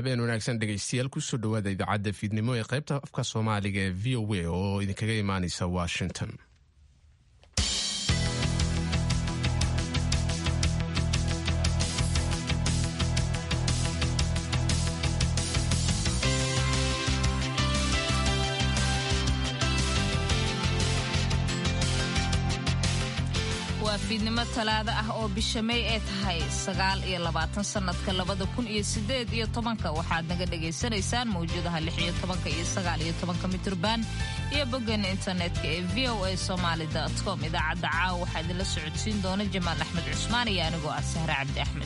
habeen wanaagsan dhegaystayaal kusoo dhowaada idaacadda fiidnimo ee qaybta afka soomaaliga ee v o a oo idinkaga imaaneysa washington waa fiidnimo talaado ah oo bisha may ee tahay sagaal iyo labaatan sannadka labada kun iyo sideed iyo tobanka waxaad naga dhagaysanaysaan mawjadaha lix iyo tobanka iyo sagaal iyo tobanka mitrban iyo boggeena internetka ee v o a somaali com idaacadda caawa waxaa idinla socodsiin doona jamaal axmed cusmaan iyo anigoo ah sahre cabdi axmed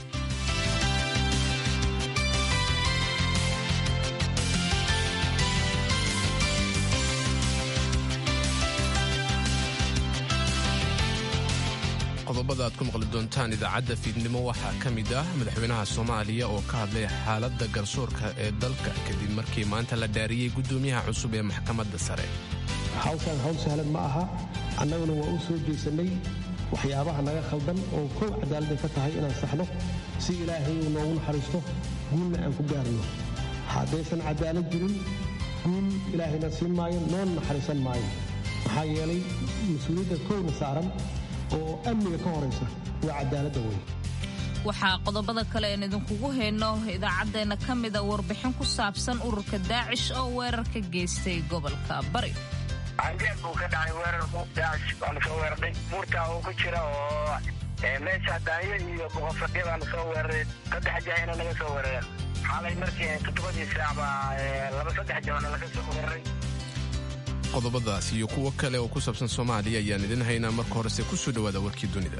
qodobada aad ku maqli doontaan idaacadda fiidnimo waxaa ka mid ah madaxweynaha soomaaliya oo ka hadlay xaaladda garsoorka ee dalka kadib markii maanta la dhaariyey guddoomiyaha cusub ee maxkamadda sare hawshaan hawl sahlan ma aha annaguna waa u soo jeesannay waxyaabaha naga khaldan oo kow cadaaladday ka tahay inaan saxno si ilaahay uu noogu naxariisto guulna aan ku gaarno haddaysan cadaalad jirin guul ilaahayna siin maayo noona naxariisan maayo maxaa yeelay mas-uuliyadda kowna saaran oo amniga ka horaysa waa cadaaladda wey waxaa qodobada kale aan idinkugu hayno idaacaddeenna ka mida warbixin ku saabsan ururka daacish oo weerar ka geystay gobolka bari canjeer buu ka dhacay weerar daacish baanu soo weerarnay buurtaa uu ku jira oo meesha daanyo iyo boqofadhiya baanu soo weeraray saddex jahina naga soo weerareen xalay markii toddobadii saac baa laba saddex jahona laga soo weeraray qodobadaas iyo kuwo kale oo ku saabsan soomaaliya ayaan idin haynaa marka horese ku soo dhowaada warkii dunida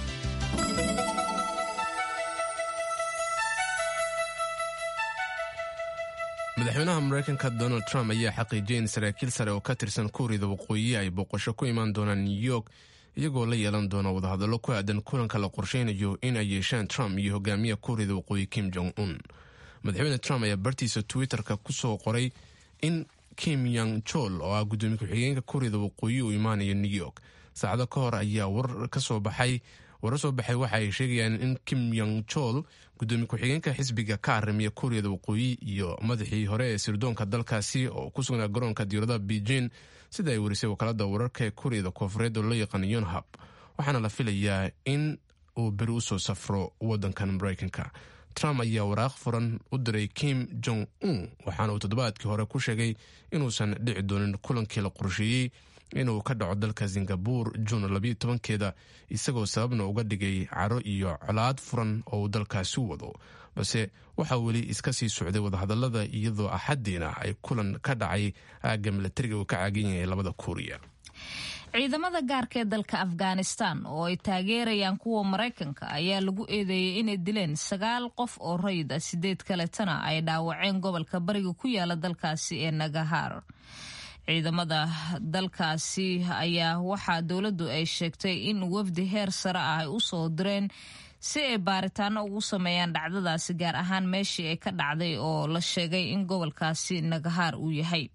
madaxweynaha maraykanka donald trump ayaa xaqiijiyay in saraakiil sare oo ka tirsan kuuriyada waqooyi ay booqasho ku imaan doonaan new york iyagoo la yeelan doona wadahadallo ku aadan kulanka la qorsheynayo in ay yeeshaan trump iyo hogaamiya kuuriyada waqooyi kim jong un madaxweyne trump ayaa bartiisa twitter-ka ku soo qoray in kim yang chol oo ah guddoomiye ku-xigeenka kuuriyada waqooyi uu imaanayo new york saacado ka hor ayaa war ka soo baxay warar soo baxay waxa ay sheegayaan in kim yang chol guddoomiye ku-xigeenka xisbiga ka arrimiya kuuriyada waqooyi iyo madaxii hore ee sirdoonka dalkaasi oo ku sugnaa garoonka diyauradaha beijing sida ay warisay wakaalada wararka ee kuuriyada koofureed oo loo yaqaano yonhab waxaana la filayaa in uu beri usoo safro wadankan maraykanka trump ayaa waraaq furan u diray kim jong un waxaana uu toddobaadkii hore ku sheegay inuusan dhici doonin kulankii la qorsheeyey inuu ka dhaco dalka singabur juun labayo tobankeeda isagoo sababna uga dhigay caro iyo colaad furan oo uu dalkaasi wado balse waxaa weli iska sii socday wadahadalada iyadoo axadiina ay kulan ka dhacay aagga milatariga uu ka caagan yahay labada kuuriya ciidamada gaarka ee dalka afghanistan oo ay taageerayaan kuwa maraykanka ayaa lagu eedeeyey inay dileen sagaal qof oo rayid ah sideed kaletana ay dhaawaceen gobolka bariga ku yaala dalkaasi ee nagahar ciidamada dalkaasi ayaa waxaa dowladdu ay sheegtay in wafdi heer sare ah ay u soo direen si ay baaritaano ugu sameeyaan dhacdadaasi gaar ahaan meeshii ay ka dhacday oo la sheegay in gobolkaasi nagahar uu yahay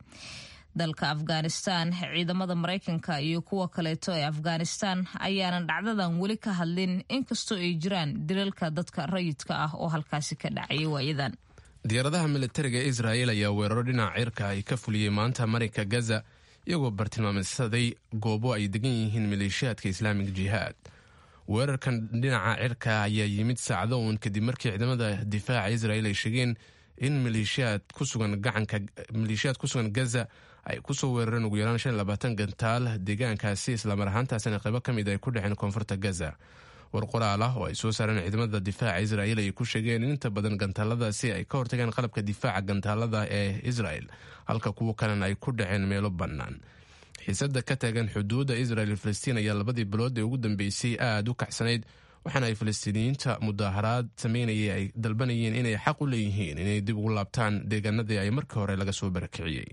dalka afghanistan ciidamada maraykanka iyo kuwa kaleeto ee afghanistan ayaanan dhacdadan weli ka hadlin inkastoo ay jiraan dilalka dadka rayidka ah oo halkaasi ka dhacayay waayadan diyaaradaha militariga israa'el ayaa weeraro dhinaca cirka ay ka fuliyey maanta marinka gaza iyagoo bartilmaameysaday goobo ay degan yihiin maleeshiyaadka islaamig jihaad weerarkan dhinaca cirka ayaa yimid saacado uun kadib markii ciidamada difaaca israel ay sheegeen in maleeshiyaad ku sugan gacanka maleeshiyaad ku sugan gaza ay kusoo weerareen ugu yaraan shan labaatan gantaal deegaankaasi islamar ahaantaasina qaybo ka mid ay ku dhexeen koonfurta gaza war qoraal ah oo ay soo saareen ciidamada difaaca israel ay ku sheegeen in inta badan gantaaladaasi ay ka hortageen qalabka difaaca gantaalada ee israel halka kuwo kalena ay ku dhaceen meelo bannaan xiisada ka taagan xuduudda israel iyo falastiin ayaa labadii bilood ee ugu dambeysay aada u kacsanayd waxaana ay falastiiniyiinta mudaaharaad sameynayay ay dalbanayeen inay xaq u leeyihiin inay dib ugu laabtaan deegaanadii ay markii hore laga soo barakiciyey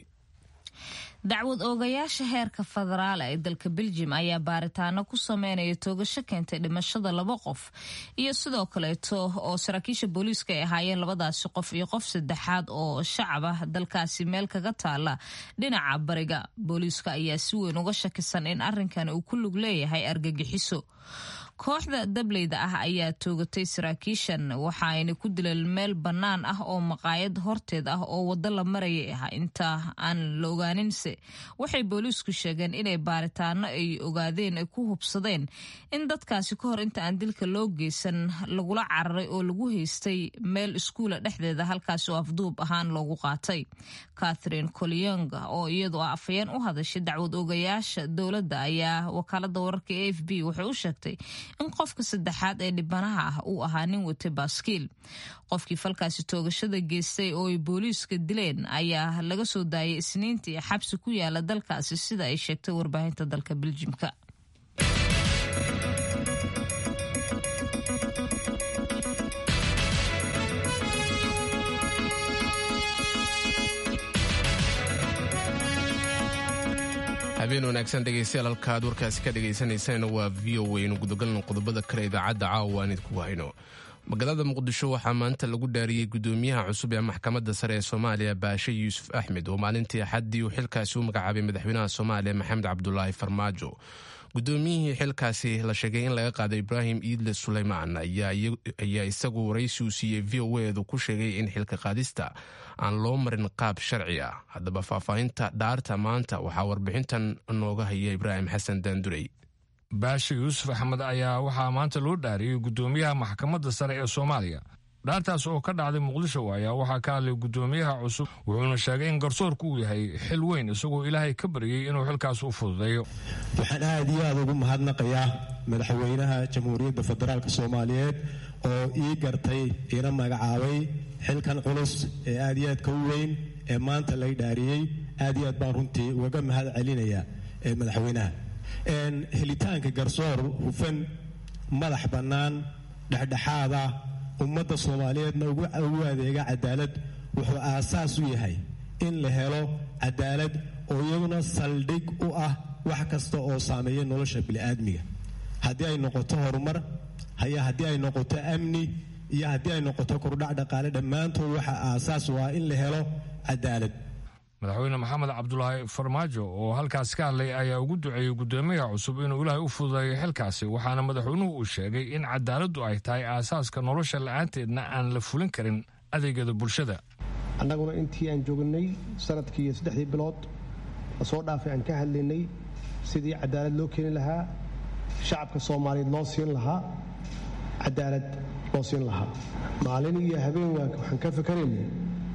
dacwad oogayaasha heerka federaal ee dalka beljim ayaa baaritaano ku sameynaya toogasho keentay dhimashada laba qof iyo sidoo kaleeto oo saraakiisha booliiska ay ahaayeen labadaasi qof iyo qof saddexaad oo shacab ah dalkaasi meel kaga taala dhinaca bariga booliiska ayaa si weyn uga shakisan in arrinkan uu ku lug leeyahay argagixiso kooxda dableyda ah ayaa toogatay saraakiishan waxa ayna ku dileen meel bannaan ah oo maqaayad horteed ah oo waddo la marayay ah inta aan la ogaaninse waxay booliisku sheegeen inay baaritaano ay ogaadeen ay ku hubsadeen in dadkaasi ka hor inta aan dilka loo geysan lagula cararay oo lagu haystay meel iskuula dhexdeeda halkaasi oo afduub ahaan loogu qaatay catherine colionga oo iyadu ah afhayeen u hadashay dacwad ogayaasha dowladda ayaa wakaalada wararka a f b waxay u sheegtay in qofka saddexaad ee dhibanaha ah uu ahaa nin watay baaskiil qofkii falkaasi toogashada geystay oo ay booliiska dileen ayaa laga soo daayay isniintii xabsi ku yaala dalkaasi sida ay sheegtay warbaahinta dalka beljimka habeen wanaagsan dhegaystayaal halka aad warkaasi ka dhagaysanaysaan waa v o aynu gudagalno qodobada kale idaacadda caawa aan idinku hayno magaalada muqdisho waxaa maanta lagu dhaariyey gudoomiyaha cusub ee maxkamadda sare ee soomaaliya baashe yuusuf axmed oo maalintii axaddii uu xilkaasi u magacaabay madaxweynaha soomaaliya maxamed cabdulaahi farmaajo gudoomiyihii xilkaasi la sheegay in laga qaaday ibraahim iidle suleymaan ayaa isagu waraysi uu siiyey v o edu ku sheegay in xilka qaadista aan loo marin qaab sharci ah haddaba faahfaahinta dhaarta maanta waxaa warbixintan nooga haya ibraahim xasan daandurey baashe yuusuf axmed ayaa waxaa maanta loo dhaariyey gudoomiyaha maxkamadda sare ee soomaaliya dhaartaas oo ka dhacday muqdisho ayaa waxaa ka hadlay gudoomiyaha cusub wuxuuna sheegay in garsoorku uu yahay xil weyn isagoo ilaahay ka baryey inuu xilkaas u fududeeyo waxaan aad iyo aad ugu mahadnaqayaa madaxweynaha jamhuuriyadda federaalk soomaaliyeed oo ii gartay iina magacaabay xilkan culus ee aad iyo aadka u weyn ee maanta lay dhaariyey aad iyo aad baan runtii ugaga mahad celinayaa ee madaxweynaha helitaanka garsoor hufan madax bannaan dhexdhexaada ummadda soomaaliyeedna ugu adeega cadaalad wuxuu aasaas u yahay in la helo cadaalad oo iyaduna saldhig u ah wax kasta oo saameeya nolosha bini'aadmiga haddii ay noqoto horumar haya haddii ay noqoto amni iyo haddii ay noqoto kordhac dhaqaale dhammaantood waxaa aasaas u ah in la helo cadaalad madaxweyne maxamed cabdulaahi farmaajo oo halkaas ka hadlay ayaa ugu duceeyey gudoomiyaha cusub inuu ilaahay u fududeeyo xilkaasi waxaana madaxweynuhu uu sheegay in cadaaladdu ay tahay aasaaska nolosha la'aanteedna aan la fulin karin adeegyada bulshada annaguna intii aan joognay sanadkii iyo saddexdii bilood lasoo dhaafay aan ka hadlaynay sidii cadaalad loo keeni lahaa shacabka soomaaliyeed loo siin lahaa cadaalad loo siin lahaa maalin iyo habeen waxaan ka fakaraynay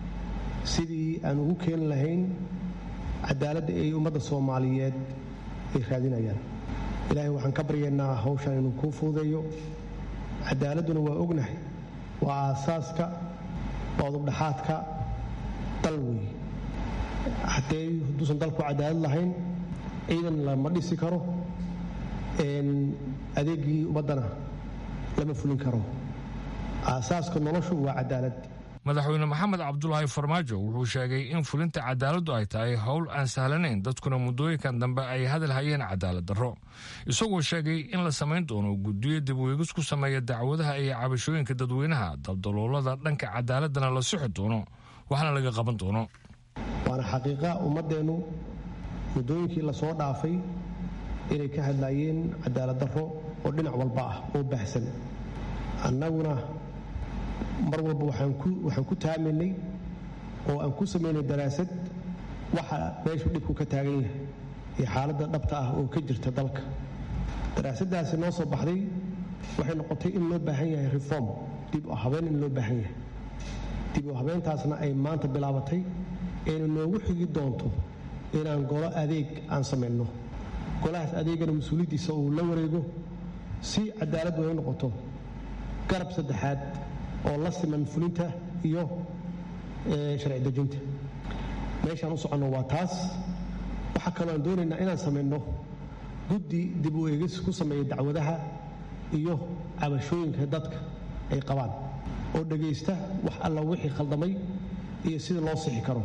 sidii aan ugu keeni lahayn cadaaladda ay ummadda soomaaliyeed ay raadinayaan ilaahay waxaan ka baryaynaa hawshan inuu kuu fuudeeyo cadaaladduna waa ognahay waa aasaaska waa udubdhaxaadka dal wey haddee hadduusan dalku cadaalad lahayn ciidan lama dhisi karo adeegii ummaddana lama fulin karo aasaaska noloshu waa cadaalad madaxweyne maxamed cabdulaahi farmaajo wuxuu sheegay in fulinta cadaaladdu ay tahay howl aan sahlanayn dadkuna muddooyinkan dambe ay hadal hayeen cadaalad darro isagoo sheegay in la samayn doono guddiyo dibweegis ku sameeya dacwadaha iyo cabashooyinka dadweynaha daldaloolada dhanka cadaaladana la sixi doono waxna laga qaban doono waana xaqiiqa ummaddeennu muddooyinkii lasoo dhaafay inay ka hadlaayeen cadaalad darro oo dhinac walba ah oo baahsan annaguna mar walba waxaan ku taamaynay oo aan ku samaynay daraasad waxa meeshu dhibku ka taagan yahay iyo xaaladda dhabta ah oo ka jirta dalka daraasaddaasi noo soo baxday waxay noqotay in loo baahan yahay reform dib u habeen in loo baahan yahay dib u habeentaasna ay maanta bilaabatay ayna noogu xigi doonto inaan golo adeeg aan samayno golahaas adeegana mas-uuliyaddiisa uu la wareego si cadaaladdu ay noqoto garab saddexaad oo la siman fulinta iyo sharci dejinta meeshaan u soconno waa taas waxaa kaloo aan doonaynaa inaan samayno guddi dib u eegis ku sameeya dacwadaha iyo cabashooyinka dadka ay qabaan oo dhegaysta wax alla wixii khaldamay iyo sida loo sixi karo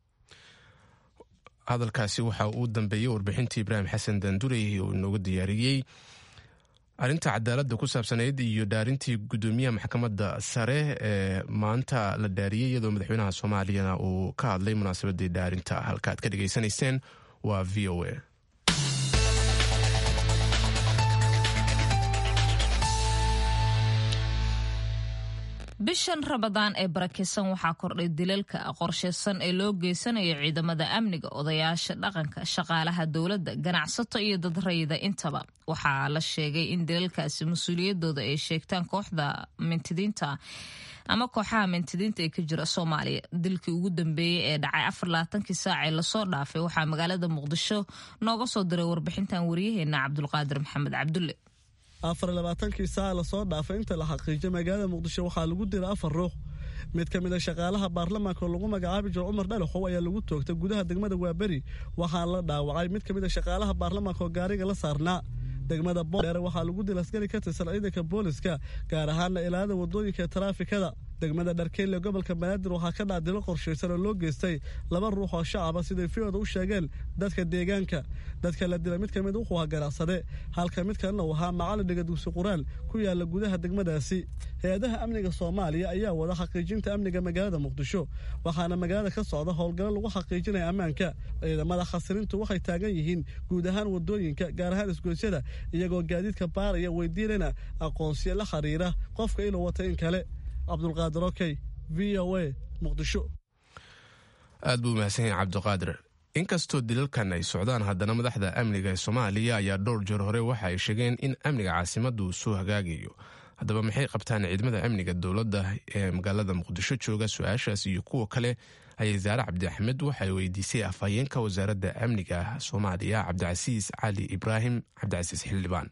hadalkaasi waxa uu dambeeyey warbixintii ibraahim xasan daandurey oo inooga diyaariyey arrinta cadaaladda ku saabsanayd iyo dhaarintii gudoomiyaha maxkamadda sare ee maanta la dhaariyey iyadoo madaxweynaha soomaaliyana uu ka hadlay munaasabadii dhaarinta halka aad ka dhegaysanayseen waa v o a bishan rabadaan ee barakeysan waxaa kordhay dilalka qorsheysan ee loo geysanayo ciidamada amniga odayaasha dhaqanka shaqaalaha dowladda ganacsato iyo dad rayida intaba waxaa la sheegay in dilalkaasi mas-uuliyadooda ay sheegtaan kooxda mintidiinta ama kooxaha mintidiinta ee ka jira soomaaliya dilkii ugu dambeeyey ee dhacay afar labaatankii saacee lasoo dhaafay waxaa magaalada muqdisho nooga soo diray warbixintan waryaheena cabdulqaadir maxamed cabdulle afar labaatankii saaca lasoo dhaafay inta la xaqiijay magaalada muqdisho waxaa lagu dilay afar ruux mid ka mid a shaqaalaha baarlamaanka oo lagu magacaabi jiro cumar dhalaxow ayaa lagu toogtay gudaha degmada waaberi waxaana la dhaawacay mid ka mid a shaqaalaha baarlamaanka oo gaariga la saarnaa degmada boodheere waxaa lagu dil askari ka tirsan ciidanka booliska gaar ahaana ilaalada wadooyinka ee taraafikada degmada dharkeyle gobolka banaadir waxaa ka dhac dilo qorshaysan oo loo geystay laba ruux oo shacaba siday fiyooda u sheegeen dadka deegaanka dadka la dilay mid ka mid wuxuu ahaa ganacsade halka mid kalena uu ahaa macalin dhiga dugsi quraal ku yaala gudaha degmadaasi hay-adaha amniga soomaaliya ayaa wada xaqiijinta amniga magaalada muqdisho waxaana magaalada ka socda howlgallo lagu xaqiijinaya ammaanka ciidamada khasirintu waxay taagan yihiin guud ahaan wadooyinka gaar ahaan isgoysyada iyagoo gaadiidka baaraya weydiinana aqoonsiyo la xiriira qofka inuu wata in kale cabdulqaadir okey v o a muqdisho aad buu mahadsan yahay cabdiqaadir inkastoo dilalkan ay socdaan haddana madaxda amniga ee soomaaliya ayaa dhowr jeer hore waxa ay sheegeen in amniga caasimaddu soo hagaagayo haddaba maxay qabtaan ciidamada amniga dowladda ee magaalada muqdisho jooga su-aashaas iyo kuwa kale ayay zaare cabdi axmed waxay weydiisay afhayeenka wasaaradda amniga soomaaliya cabdicasiis cali ibraahim cabdicasiis xildhibaan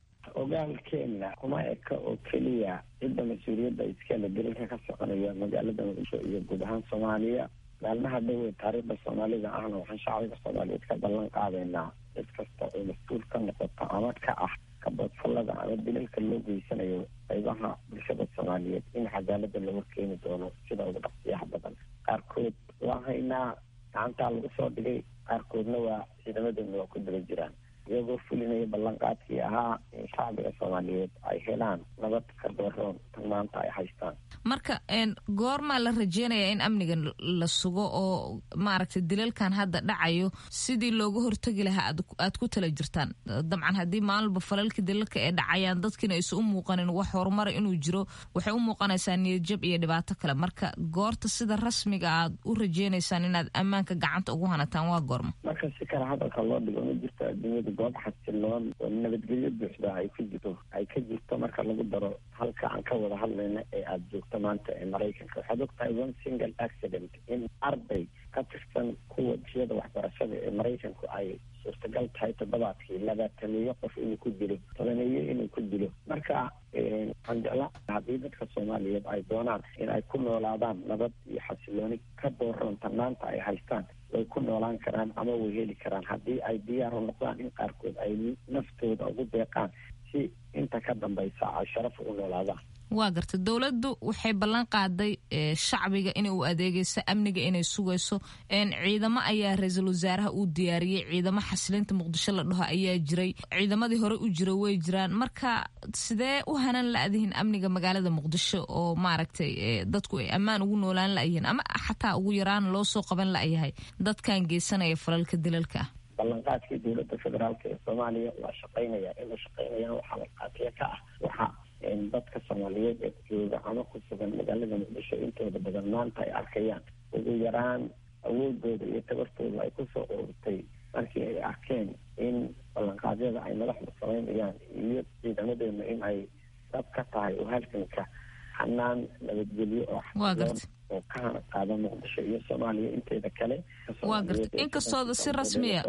ogaalkeena kuma eka oo keliya cidda mas-uuliyadda iskale dilalka ka soconaya magaalada muqdisho iyo guud ahaan soomaaliya maalmaha dhowe taariikhda soomaalida ahna waxaan shacbiga soomaaliyeed ka ballan qaadaynaa cid kasta oo mas-uul ka noqoto ama ka ah kabadfallada ama dilalka loo geysanayo qaybaha bulshada soomaaliyeed in cadaalada lagu keeni doono sida ugu dhaqsiyaha badan qaarkood waa haynaa gacantaa lagu soo dhigay qaarkoodna waa ciidamadeena waa ku daba jiraan iyagoo fulinaya ballanqaadkii ahaa in shacbiga soomaaliyeed ay helaan nabad ka dooroon tan maanta ay haystaan marka goormaa la rajeynayaa in amniga la sugo oo maaragtay dilalkan hadda dhacayo sidii looga hortegi lahaa aad ku tala jirtaan dabcan haddii maalinba falalka dilalka ee dhacayaan dadkiina aysa u muuqanin wax horumara inuu jiro waxay u muuqanaysaa niyadjab iyo dhibaato kale marka goorta sida rasmiga aad u rajeynaysaan inaad ammaanka gacanta ugu hanataan waa goorma marka si kale hadalka loo dhigo ma jirto adduunyada goob xasiloon oo nabadgelyo buuxda ay ku jirto ay ka jirto marka lagu daro halka aan ka wada hadlayna ee aada joogto maanta ee maraykanka waxaad ogtahay one single accident in arday ka tirsan kuwa jiyada waxbarashada ee maraykanku ay suurtagal tahay toddobaadkii labaatameeyo qof inuu ku dilo tobaneeyo inuu ku dilo marka waxaan jeclaa haddii dadka soomaaliyeed ay doonaan in ay ku noolaadaan nabad iyo xasilooni ka dooronta maanta ay haystaan way ku noolaan karaan ama way heli karaan haddii ay diyaaru noqdaan in qaarkood ay naftooda ugu deeqaan si inta ka dambaysa ay sharaf ugu noolaadaan waa garta dowladdu waxay ballan qaaday shacbiga inay u adeegayso amniga inay sugayso ciidamo ayaa ra-iisul wasaaraha uu diyaariyey ciidamo xasilinta muqdisho la dhaho ayaa jiray ciidamadii hore u jira way jiraan marka sidee u hanan la-dihin amniga magaalada muqdisho oo maaragtay dadku ay ammaan ugu noolaan la-yihiin ama xataa ugu yaraan loo soo qaban la-yahay dadkan geysanaya falalka dilalka ah ballanqaadkii dowladda federaalk ee soomaaliya waa shaqaynaya inuu shaqaynayana waxaa balqaatiya ka ah waxa dadka soomaaliyeed ee jooga ama ku sugan magaalada muqdisho intooda badan maanta ay arkayaan ugu yaraan awoodooda iyo tabartooda ay kusoo ururtay markii ay arkeen in ballanqaadyada ay madaxda samaynayaan iyo ciidamadeena in ay dab ka tahay oo halganka xanaan nabadgelyo oo xasiloon oo ka hana qaada muqdisho iyo soomaaliya inteeda kale waa garta inkastooda si rasmiya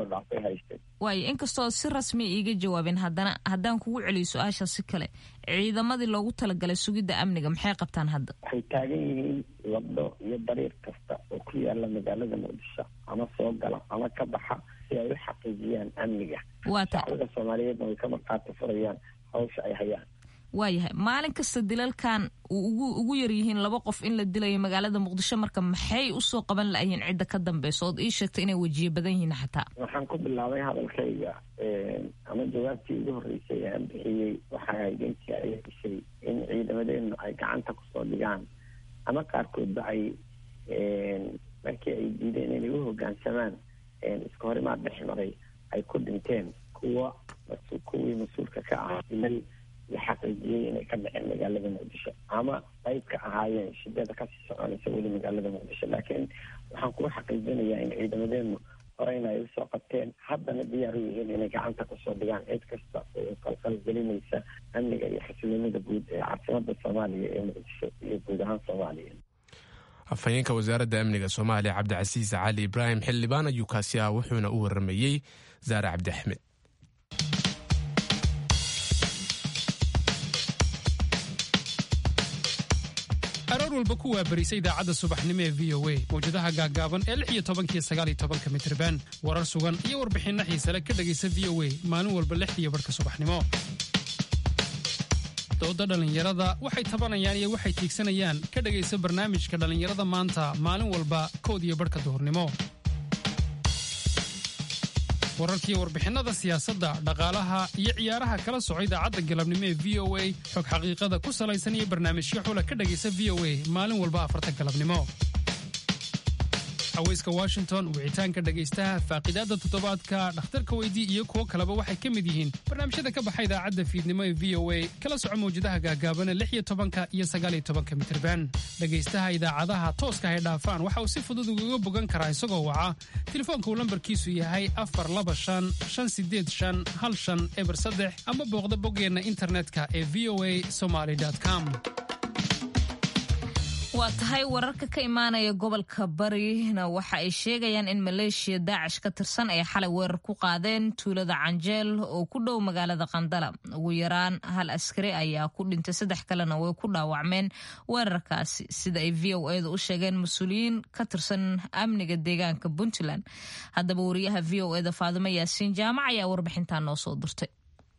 waayo inkastooda si rasmiya iiga jawaabeen haddana haddaan kugu celiyo su-aasha si kale ciidamadii loogu talagalay sugidda amniga maxay qabtaan hadda waxay taagan yihiin waddo iyo dariiq kasta oo ku yaala magaalada muqdisho ama soo gala ama ka baxa si ay u xaqiijiyaan amniga shacbiga soomaaliyeedna way ka marqaati furayaan hawsha ay hayaan waayahay maalin kasta dilalkan ugu ugu yaryihiin laba qof in la dilayo magaalada muqdisho marka maxay usoo qaban la-yihiin cidda ka dambeysa ood ii sheegtay inay wejiye badan yihiin xataa waxaan ku bilaabay hadalkayga ama jawaabtii ugu horreysay ee aan bixiyey waxay ahayd intii ay heshay in ciidamadeenu ay gacanta kusoo dhigaan ama qaarkoodba ay markii ay diideen inay u hoggaansamaan iska horimaad dhex maray ay ku dhinteen kuwa kuwii mas-uulka ka ah dilal la xaqiijiyey inay ka dhaceen magaalada muqdisho ama qayb ka ahaayeen shidada kasii soconaysa weli magaalada muqdisho laakiin waxaan kugu xaqiijinayaa in ciidamadeenu horeyna ay usoo qabteen haddana diyaar u yihiin inay gacanta kusoo dhigaan cid kasta oo qalqal gelinaysa amniga iyo xasiloonida guud ee caasimada soomaaliya ee muqdisho iyo guud ahaan soomaaliya afhayeenka wasaaradda amniga soomaaliya cabdicasiis cali ibraahim xildhibaan ayuu kaasi ah wuxuuna u waramayey zaare cabdi axmed aroor walba ku waabarisa idaacadda subaxnimo ee v o a mawjadaha gaaggaaban ee lix iyo tobankiyo sagaal iyo tobanka mitriban warar sugan iyo warbixinno xiisale ka dhegaysa v o a maalin walba lixdiiyo barhka subaxnimo dooda dhallinyarada waxay tabanayaan iyo waxay tiigsanayaan ka dhegaysa barnaamijka dhallinyarada maanta maalin walba kood iyo barhka duhurnimo wararkiiyo warbixinnada siyaasadda dhaqaalaha iyo ciyaaraha kala soco idaacadda galabnimo ee v o a xog xaqiiqada ku salaysan iyo barnaamijyo xula ka dhegaysa v o a maalin walba afarta galabnimo haweyska washington wicitaanka dhegaystaha faaqidaadda toddobaadka dhakhtarka weydii iyo kuwo kaleba waxay ka mid yihiin barnaamijyada ka baxa idaacadda fiidnimo ee v o a kala soco mawjadaha gaagaabana lix iyo tobanka iyo sagaal iyo tobanka mitirban dhegaystaha idaacadaha tooska hay dhaafaan waxa uu si fudud ugaga bogan karaa isagoo waca telefoonka uu lambarkiisu yahay afar laba shan shan sideed shan hal shan eber saddex ama booqda boggeenna internetka ee v o a somaly com waa tahay wararka ka imaanaya gobolka barina waxa ay sheegayaan in maleeshiya daacish ka tirsan ay xalay weerar ku qaadeen tuulada canjeel oo ku dhow magaalada qandala ugu yaraan hal askari ayaa ku dhintay saddex kalena way ku dhaawacmeen weerarkaasi sida ay v o eeda u sheegeen mas-uuliyiin ka tirsan amniga deegaanka puntland haddaba wariyaha v o eda faadimo yaasiin jaamac ayaa warbixintaa noo soo dirtay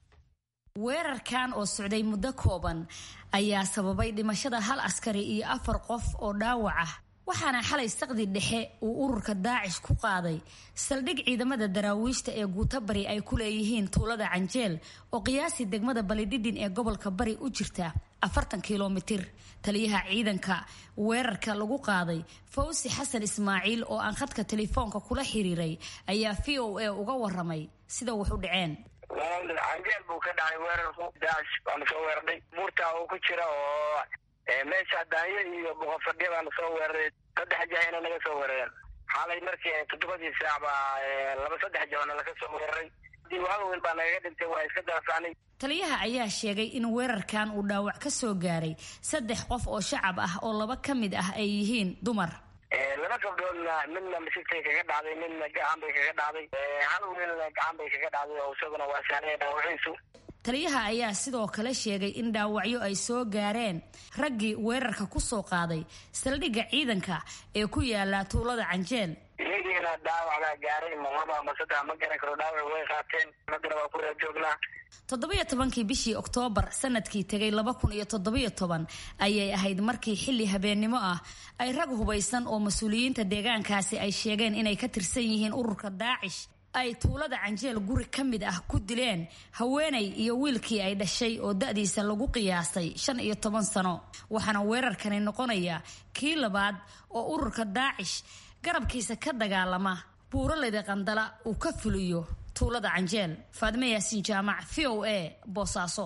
weerarkan oo socday muddo kooban ayaa sababay dhimashada hal askari iyo afar qof oo dhaawac ah waxaana xalay saqdi dhexe uu ururka daacish ku qaaday saldhig ciidamada daraawiishta ee guuto bari ay ku leeyihiin tuulada canjeel oo qiyaasii degmada balidhidhin ee gobolka bari u jirta afartan kilomitir taliyaha ciidanka weerarka lagu qaaday fawsi xasan ismaaciil oo aan khadka telefoonka kula xiriiray ayaa v o a uga waramay sida wax u dhaceen canjeel buu ka dhacay weerarku daacish baanu soo weerarnay buurtaa uu ku jira oo meesha daanyo iyo boqofadhiya baanu soo weeraray saddex jahayna naga soo weerareen xaalay markii toddobadii saac baa laba saddex jahona laga soo weeraray hal wiil baa nagaga dhintay waa iska darasaanay taliyaha ayaa sheegay in weerarkan uu dhaawac ka soo gaaray saddex qof oo shacab ah oo laba ka mid ah ay yihiin dumar laba gabdhoodna midna misigtay kaga dhacday midna gacan bay kaga dhacday hal wiilna gacan bay kaga dhacday oo isaguna waa sahnaya dhaawaciisu taliyaha ayaa sidoo kale sheegay in dhaawacyo ay soo gaareen raggii weerarka ku soo qaaday saldhigga ciidanka ee ku yaala tuulada canjeel iyagiina dhaawac baa gaaray ma laba ama saddex ma garan karo dhaawac way qaateen haddana waa ku reer joognaa toddobiyo tobankii bishii oktoobar sanadkii tegay laba kun iyo toddobiyo toban ayay ahayd markii xilli habeennimo ah ay rag hubaysan oo mas-uuliyiinta deegaankaasi ay sheegeen inay ka tirsan yihiin ururka daacish ay tuulada canjeel guri ka mid ah ku dileen haweenay iyo wiilkii ay dhashay oo da-diisa lagu qiyaasay shan iyo toban sano waxaana weerarkani noqonaya kii labaad oo ururka daacish garabkiisa ka dagaalama buuraleyda qandala uu ka fuliyo tuulada canjeel faadime yaasiin jaamac v o a boosaaso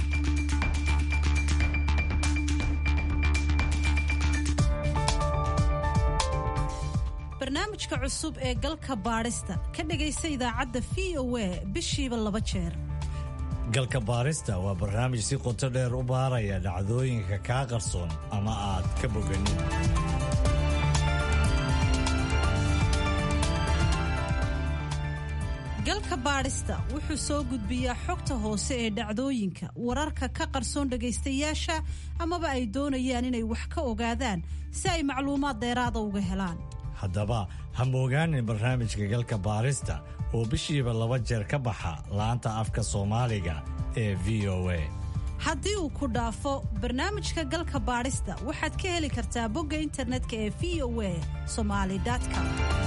barnaamijka cusub ee galka baadhista ka dhegaysa idaacadda v o a bishiiba laba jeer galka baarista waa barnaamij si qoto dheer u baaraya dhacdooyinka kaa qarsoon ama aad ka boganin galka baadhista wuxuu soo gudbiyaa xogta hoose ee dhacdooyinka wararka ka qarsoon dhagaystayaasha amaba ay doonayaan inay wax ka ogaadaan si ay macluumaad dheeraada uga helaan haddaba ha moogaanin barnaamijka galka baarista oo bishiiba laba jeer ka baxa laanta afka soomaaliga ee v o a haddii uu ku dhaafo barnaamijka galka baadhista waxaad ka heli kartaa bogga internetka ee v o a somali com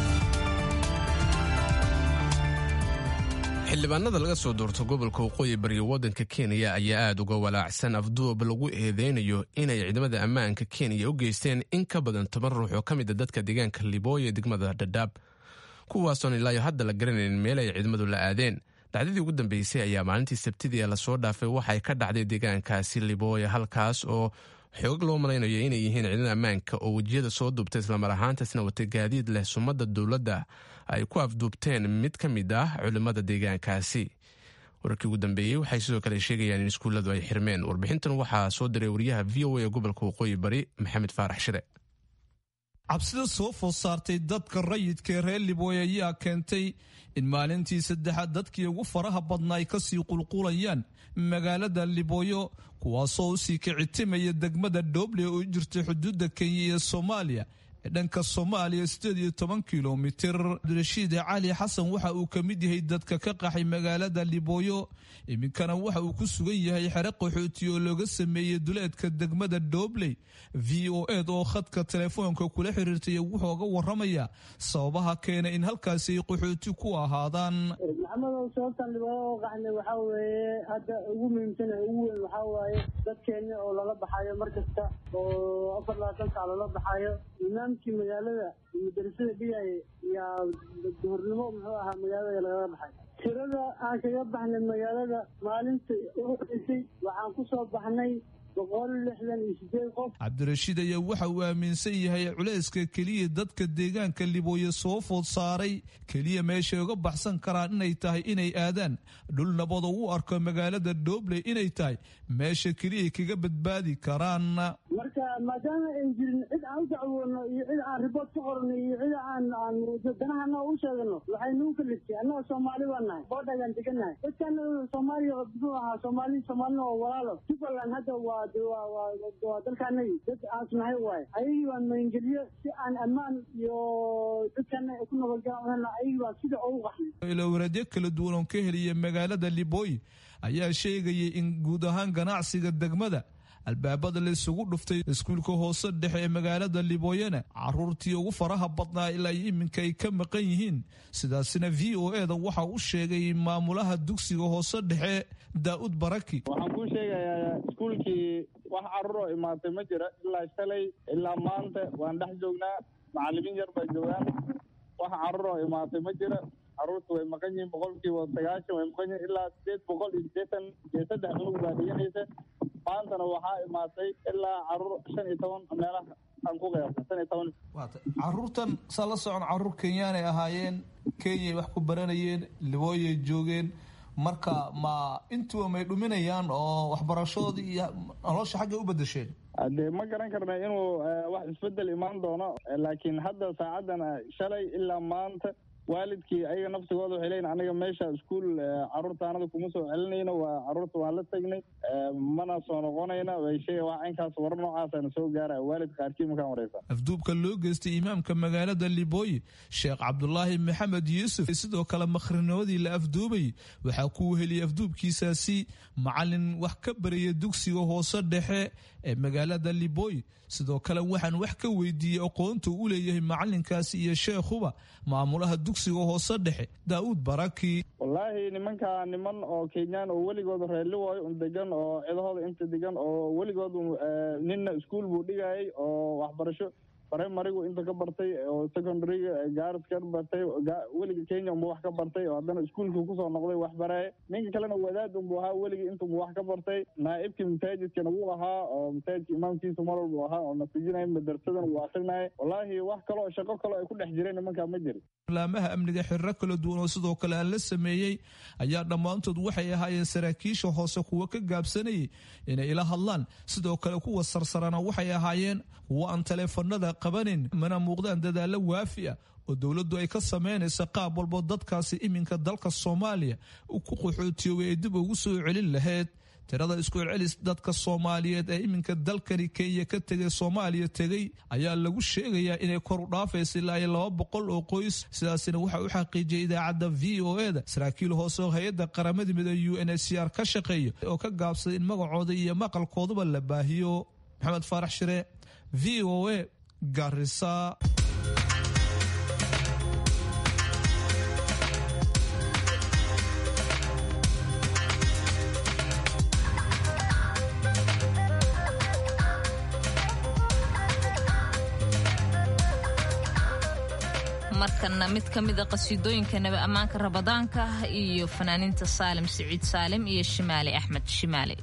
xildhibaanada laga soo doorto gobolka waqooyi bariga waddanka kenya ayaa aada uga walaacsan afduub lagu eedeynayo inay ciidamada ammaanka kenya u geysteen in ka badan toban ruux oo ka mid a dadka deegaanka libooya degmada dhadhaab kuwaasoon ilaayo hadda la garanayn meel ay ciidamadu la aadeen dhacdadii ugu dambeysay ayaa maalintii sabtidii ee lasoo dhaafay waxay ka dhacday deegaankaasi libooya halkaas oo xoog loo malaynayo inay yihiin ciidan ammaanka oo wejiyada soo duubtay islamar ahaantaasna wata gaadiid leh sumadda dowladda ay ku afduubteen mid ka mid ah culimmada deegaankaasi wararkii ugu dambeeyey waxay sidoo kale sheegayaan in iskuulladu ay xirmeen warbixintan waxaa soo diray wariyaha v o a ee gobolka waqooyi bari maxamed faarax shire cabsida soo food saartay dadka rayidka ee reer libooy ayaa keentay in maalintii saddexaad dadkii ugu faraha badna ay kasii qulqulayaan magaalada libooyo kuwaasoo usii kicitimaya degmada dhoble oo jirta xuduudda kenya iyo soomaaliya ee dhanka soomaaliya sideed iyo toban kilomitir cabdirashiid cali xasan waxa uu ka mid yahay dadka ka qaxay magaalada libooyo iminkana waxa uu ku sugan yahay xere qaxooti oo looga sameeyey duleedka degmada dhobley v o ed oo khadka telefoonka kula xiriirtay wuxuuga waramaya sababaha keena in halkaasi ay qaxooti ku ahaadaan maxamedow sababtan libooyo oo qaxnay waxaa weeye hadda ugu muhiimsan ee ugu weyn waxaa waaye dadkeeni oo lala baxayo mar kasta oo afar labaatan sac lala baxayo imaamkii magaalada madarasada dhigaya yaa duhurnimo muxuu ahaa magaalada lagala baxay tirada aan kaga baxnay magaalada maalinta ugu horeysay waxaan ku soo baxnay boqol lixdan iyo sideed qof cabdirashiid ayaa waxa uu aaminsan yahay culayska keliya dadka deegaanka libooye soo food saaray keliya meeshay uga baxsan karaan inay tahay inay aadaan dhul nabad oo u arko magaalada dhobley inay tahay meesha keliya kaga badbaadi karaan marka maadaama ay jirin cid aan u dacwoono iyo cid aan ribood ka qorno iyo cid aan aan danahana u sheegano waxay nagu kaliftay annaga soomaali baan nahay boodhagaan degannahay dadkana soomaaliya muxuu ahaa soomaali soomaalina oo walaalo jubbaland hadda waa waa dalkaanagi dad aasnahay waaye ayagii baan magangeliyo si aan ammaan iyo dadkana ku nabadgalan ayagii baan sida ugu qaxnay ilowradyo kala duwan oo ka heliya magaalada libooy ayaa sheegayay in guud ahaan ganacsiga degmada albaabada la isugu dhuftay iskuulka hoose dhexe ee magaalada libooyana caruurtii ugu faraha badnaa ilaa iminka ay ka maqan yihiin sidaasina v o eda waxa u sheegay maamulaha dugsiga hoose dhexe daa'ud baraki waxaan kuu sheegayaa iskuulkii wax carruur oo imaatay ma jira ilaa shalay ilaa maanta waan dhex joognaa macallimiin yar baa joogaan wax carruur oo imaatay ma jira carruurta way maqan yihiin boqolkiiba sagaashan way maqan yihiin ilaa sideed boqol iyo sideetan iyo saddex cunug baa dhiganaysa maantana waxaa imaatay ilaa caruur shan iyo toban meelaha aan ku qeybta shan iyo toban caruurtan saa la socon caruur kenyaanay ahaayeen kenyay wax ku baranayeen libooyay joogeen marka ma intuba may dhuminayaan oo waxbarashadoodii iyo nolosha xaggay u bedesheen dee ma garan karna inuu wax isbedel imaan doono laakiin hadda saacadan shalay ilaa maanta waalidkii ayaga naftigooda waxay leeyiin aniga meesha iskuul carruurta anada kuma soo celinayno waa carruurta waan la tegnay mana soo noqonayna way sheega wax inkaas warar noocaasana soo gaara waalid qaarkii markaan wareysa afduubka loo geystay imaamka magaalada libooyi sheekh cabdulaahi maxamed yuusuf sidoo kale makhrinimadii la afduubayay waxaa ku heliyay afduubkiisaasi macalin wax ka baraya dugsiga hoose dhexe ee magaalada libooyi sidoo kale waxaan wax ka weydiiyey aqoonta u leeyahay macalinkaasi iyo sheekhuba maamulaha dugsiga hoose dhexe daa'uud baraki wallaahi nimankaa niman oo kenyaan oo weligood reerliwooyo un degan oo cidahooda inta degan oo weligood ninna iskuol buu dhigayay oo waxbarasho primarigu inta ka bartay oo secondaryga gaaris ka bartay weliga kenya unbu wax ka bartay oo haddana iskuolkii kusoo noqday wax baraaye ninka kalena wadaad unbu ahaa weligii intunbu wax ka bartay naa'ibkii masaajidkana wuu ahaa oo masaajidka imaamkiisa mar walbu ahaa oo nasijinaya madarsadan wuu akrinaya wallaahi wax kaloo shaqo kaloo ay ku dhex jireen nimankaa ma jiri laamaha amniga xiriro kala duwan oo sidoo kale aan la sameeyey ayaa dhammaantood waxay ahaayeen saraakiisha hoose kuwa ka gaabsanayay inay ila hadlaan sidoo kale kuwa sarsarana waxay ahaayeen kuwa aan taleefanada qabanin mana muuqdaan dadaalo waafi ah oo dowladdu ay ka samaynaysa qaab walbo dadkaasi iminka dalka soomaaliya ku qaxootiyoobay ay dib ugu soo celin lahayd tirada isku celcelis dadka soomaaliyeed ee iminka dalkani kenya ka tegay soomaaliya tegey ayaa lagu sheegayaa inay kor u dhaafaysa ilaa iyo laba boqol oo qoys sidaasina waxaa u xaqiijiyay idaacadda v o e da saraakiil hoose oo hay-adda qaramada midoobe u n h c r ka shaqeeya oo ka gaabsaday in magacooda iyo maqalkooduba la baahiyo maxamed faarax shire v o e garisa markana mid ka mida qasiidooyinka nabi ammaanka rabadaanka iyo fanaaniinta saalim siciid saalim iyo shimaali axmed shimaali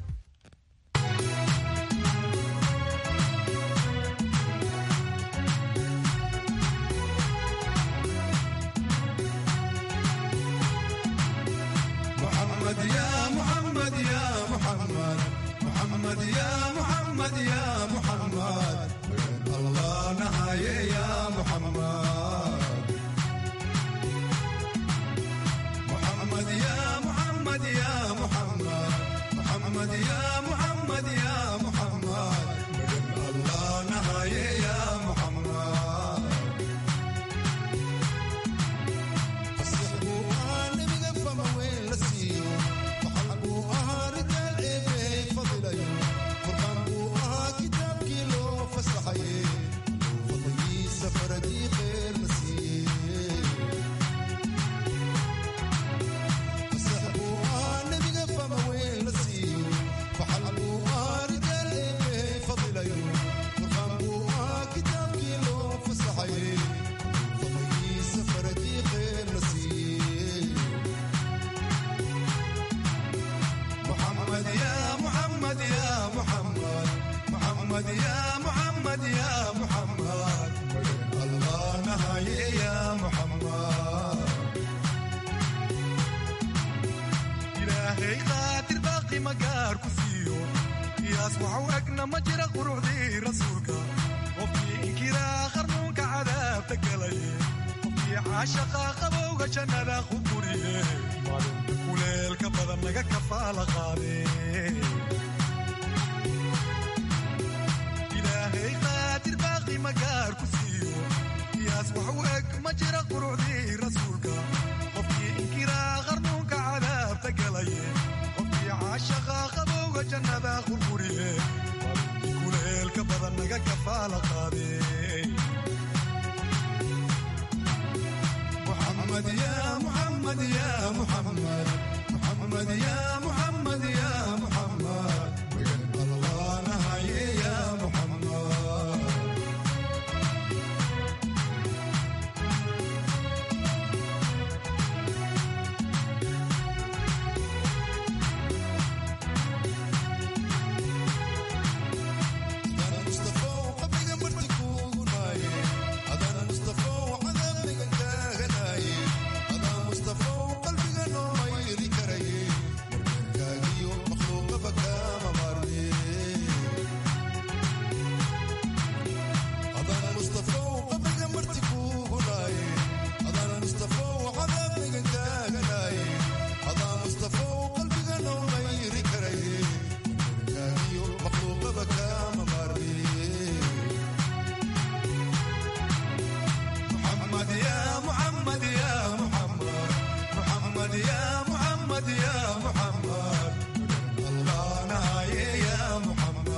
محمد يا محمد يا محمد محمد يا محمد يا محمد وين الله نهاية يا محمد محمد يا محمد يا محمد محمد يا محمد يا محمد وين الله نهاية يا محمد فصحبوا أنا بقفة ما وين لسيو وحلبوا أها رجال إيه فضلي قرآن أها كتاب كيلو فسحي فضلي سفر دي غير نسيب فصحبوا أنا بقفة ما وين لسيو وحلبوا أها رجال إيه فضلي قرآن أها كتاب كيلو فسحي فضلي سفر دي غير نسيب محمد يا محمد يا محمد محمد يا محمد يا محمد الله نهاية يا محمد إلهي قادر باقي مقار كسيو يسمع وأقنا مجرى قروع دي رسولك وفي إنكرا خرنوك عذاب تقلي وفي عاشقا قبوغ جنة خبوريه kuleelka badan naga kafaala qaade ilaahay qaadir baaqi magaar ku siiyo qiyaas wax u eg ma jira qurucdii rasuulka qofkii inkiraa qarnuunka cadaabta galaye qofkii caashaqa qabowga jannada qurquriye kuleelka badan naga kafaala qaade محمد يا محمد يا محمد محمد يا محمد يا محمد وين الله نهاية يا محمد أنا مصطفى وقبل مرتك وغناي أنا مصطفى وعذابك كاغناي أنا مصطفى وقلبك نوم يري كري كاغي مخلوق بكا ممارني أنا مصطفى وقبل مرتك وغناي أنا مصطفى وعذابك كاغناي أنا مصطفى وقلبك نوم يري كري كاغي مخلوق بكا ممارني محمد يا محمد يا محمد محمد يا محمد يا محمد الله نهاية يا محمد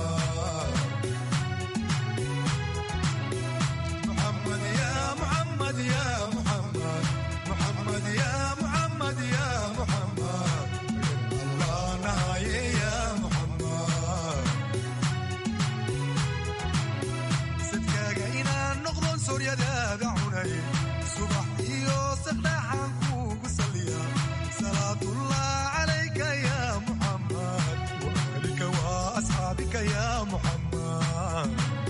محمد يا محمد يا محمد محمد يا محمد يا محمد الله نهاية يا محمد sadkaaga inaan noqdo sooryadaada cunay subax iyo saqdhaxaan kuugu saliya salaatullah calayka ya muxammad waalika wa asxaabika ya muxammad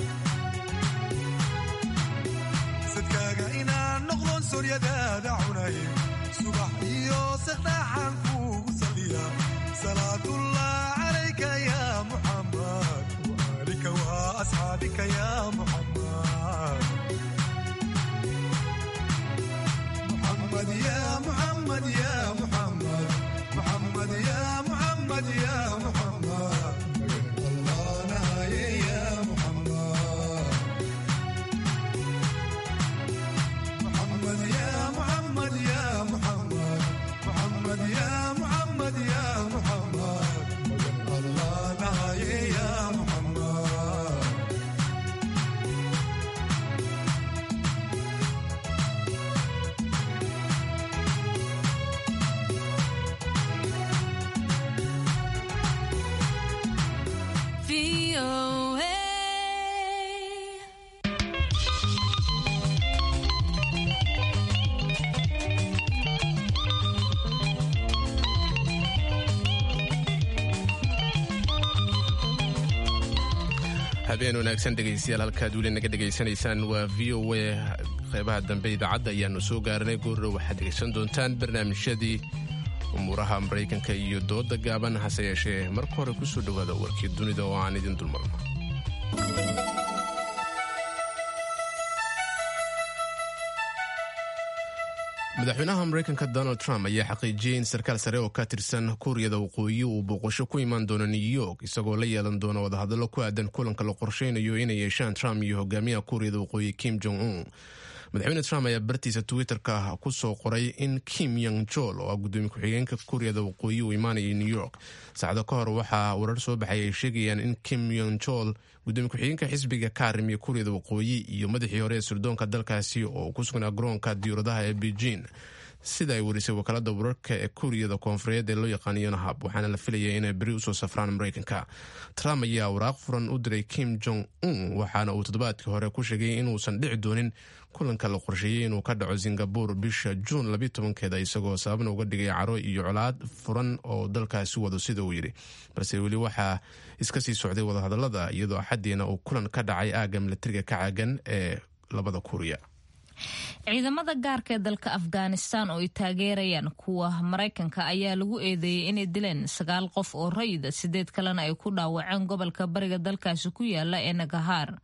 sadkaaga inaan noqdo sooryadaada cunay subax iyo saqdhaxaan kuugu saliya salaatullah calayka ya muxammad وآلك وأصحابك يا محمد محمد يا محمد يا محمد محمد يا محمد يا محمد الله نهاية يا محمد محمد يا محمد يا محمد محمد يا محمد يا محمد الله نهاية يا محمد habeen wanaagsan dhegaystayaal halkaad weli naga dhegaysanaysaan waa v o a qeybaha dambe idaacadda ayaanu soo gaaranay goorro waxaad dhegaysan doontaan barnaamijyadii umuuraha maraykanka iyo dooda gaaban hase yeeshee marka hore ku soo dhowaada warkii dunida oo aan idin dulmarno madaxweynaha maraykanka donald trump ayaa xaqiijiyey in sarkaal sare oo ka tirsan kuuriyada waqooyi uu booqasho ku imaan doono new york isagoo la yeelan doona wadahadallo ku aadan kulanka la qorsheynayo inay yeeshaan trump iyo hogaamiyaha kuuriyada waqooyi kim jong un madaxweyne trump ayaa bartiisa twitterka ku soo qoray in kim yong jol oo ah gudoomiye ku-xigeenka kuuriyada waqooyi uu imaanayay new york saacado ka hor waxaa warar soo baxay ay sheegayaan in kim yong jol gudoomiye ku-xigeenka xisbiga ka arrimiya kuuriyada waqooyi iyo madaxii hore ee sirdoonka dalkaasi oo ku sugnaa garoonka diyuuradaha ee beijing sida ay warisay wakaalada wararka ee kuuriyada koonfureed ee loo yaqaan yonahab waxaana la filayay inay beri usoo safraan maraykanka trump ayaa waraaq furan u diray kim jong un waxaana uu toddobaadkii hore ku sheegay inuusan dhici doonin kulanka la qorsheeyey inuu ka dhaco singabur bisha juun labiy tobankeeda isagoo sababna uga dhigay caro iyo colaad furan oo dalkaasi wado sida uu yidhi balse weli waxaa iska sii socday wadahadalada iyadoo axadiina uu kulan ka dhacay aagga milatariga ka caagan ee labada kuuriya ciidamada gaarka ee dalka afghanistan oo ay taageerayaan kuwa maraykanka ayaa lagu eedeeyey inay dileen sagaal qof oo rayida sideed kalena ay ku dhaawaceen gobolka bariga dalkaasi ku yaala ee nagahaar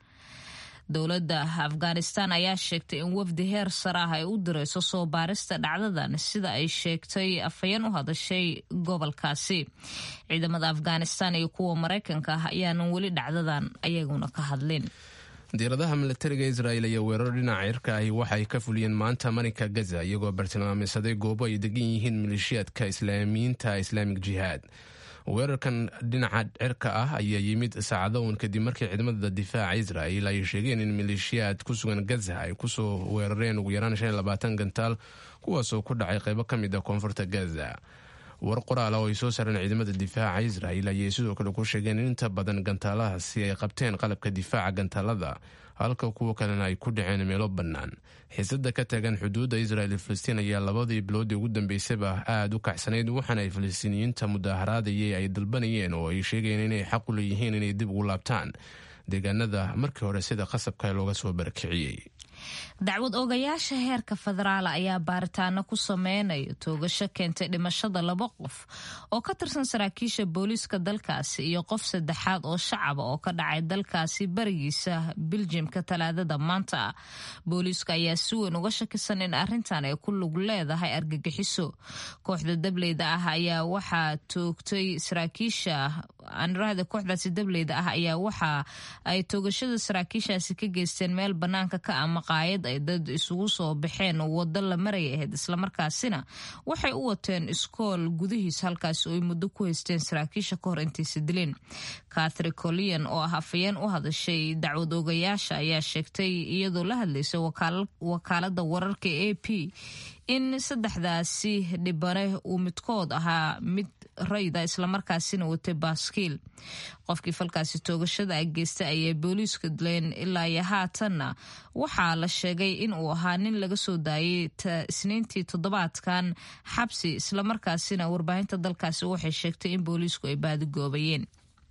dowladda afghanistan ayaa sheegtay in wafdi heer sare ah ay u direyso soo baarista dhacdadan sida ay sheegtay afhayeen u hadashay gobolkaasi ciidamada afghanistan iyo kuwa maraykanka ah ayaanan weli dhacdadan ayaguna ka hadlin diiradaha milatariga israel ayaa weerar dhinaca cirka ahi waxa ay ka fuliyeen maanta marinka gaza iyagoo bartilmaameysaday goobo ay degan yihiin maleeshiyaadka islaamiyiinta islaamik jihaad weerarkan dhinaca cirka ah ayaa yimid saacado uun kadib markii ciidamada difaaca israel ay sheegeen in maleeshiyaad ku sugan gaza ay kusoo weerareen ugu yaraan shan iyo labaatan gantaal kuwaasoo ku dhacay qaybo ka mid a koonfurta gaza war qoraal oo ay soo saareen ciidamada difaaca israel ayay sidoo kale ku sheegeen in inta badan gantaalahaasi ay qabteen qalabka difaaca gantaalada halka kuwo kalena ay ku dhaceen meelo bannaan xiisada ka taagan xuduudda israel iyo filistiin ayaa labadii biloodii ugu dambeysaba aada u kacsanayd waxaana ay filistiiniyiinta mudaaharaadayay ay dalbanayeen oo ay sheegayeen inay xaq u leeyihiin inay dib ugu laabtaan deegaanada markii hore sida qasabka looga soo barakiciyey dacwad oogayaasha heerka federaala ayaa baaritaano ku sameynaya toogasho keentay dhimashada laba qof oo ka tirsan saraakiisha booliiska dalkaasi iyo qof saddexaad oo shacaba oo ka dhacay dalkaasi barigiisa biljimka talaadada maanta booliiska ayaa si weyn uga shakisan in arrintan ay ku lug leedahay argagixiso kooxda dableyda ah ayaa waxaa toogtay saraakiisha anrahda kooxdaasi dableyda ah ayaa waxa ay toogashada saraakiishaasi ka geysteen meel banaanka ka ama qaayad ay dad isugu soo baxeen wado la maraya ahayd islamarkaasina waxay u wateen iskool gudihiis halkaas oo ay muddo ku haysteen saraakiisha ka hor intaysa dileen kathri colian oo ah afayeen u hadashay dacwad oogayaasha ayaa sheegtay iyadoo la hadlaysay wakaalada wararka a p in saddexdaasi dhibane uu midkood ahaa mid rayda islamarkaasina watay baaskiil qofkii falkaasi toogashada a geystay ayay booliiska dileen ilaa iyo haatanna waxaa la sheegay in uu ahaa nin laga soo daayay isniintii toddobaadkan xabsi islamarkaasina warbaahinta dalkaasi waxay sheegtay in booliisku ay baadigoobayeen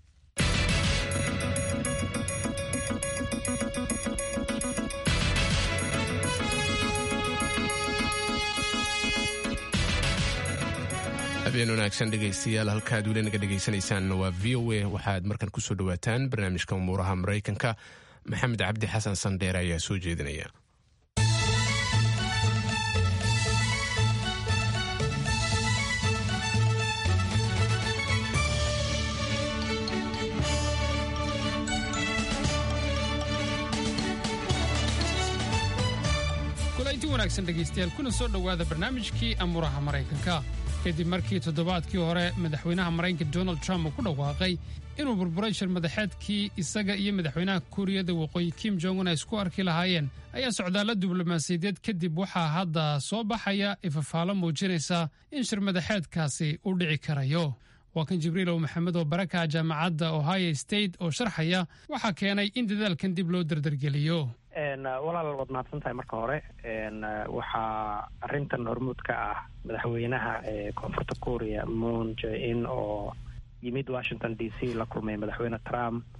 habeen wanaagsan dhegaystayaal halkaad weli naga dhegaysanaysaan waa v o a waxaad markan kusoo dhawaataan barnaamijka umuuraha maraykanka maxamed cabdi xasan sandheere ayaa soo jeedinaya kulanti wanaagsan dhegaystayaal kuna soo dhowaada barnaamijkii amuuraha maraykanka kadib markii toddobaadkii hore madaxweynaha maraykanka donald trump uu ku dhawaaqay inuu burburay shir madaxeedkii isaga iyo madaxweynaha kuuriyada waqooyi kim jong un ay isku arki lahaayeen ayaa socdaalla diblomaasiyadeed kadib waxaa hadda soo baxaya ifafaalo muujinaysa in shir madaxeedkaasi u dhici karayo waa kan jibriilow maxamed oo baraka jaamacadda ohio state oo sharxaya waxaa keenay in dadaalkan dib loo dardargeliyo walaal waad mahadsan tahay marka hore waxaa arrintan hormuud ka ah madaxweynaha koonfurta korea moon jae-in oo yimid washington d c la kulmay madaxweyne trump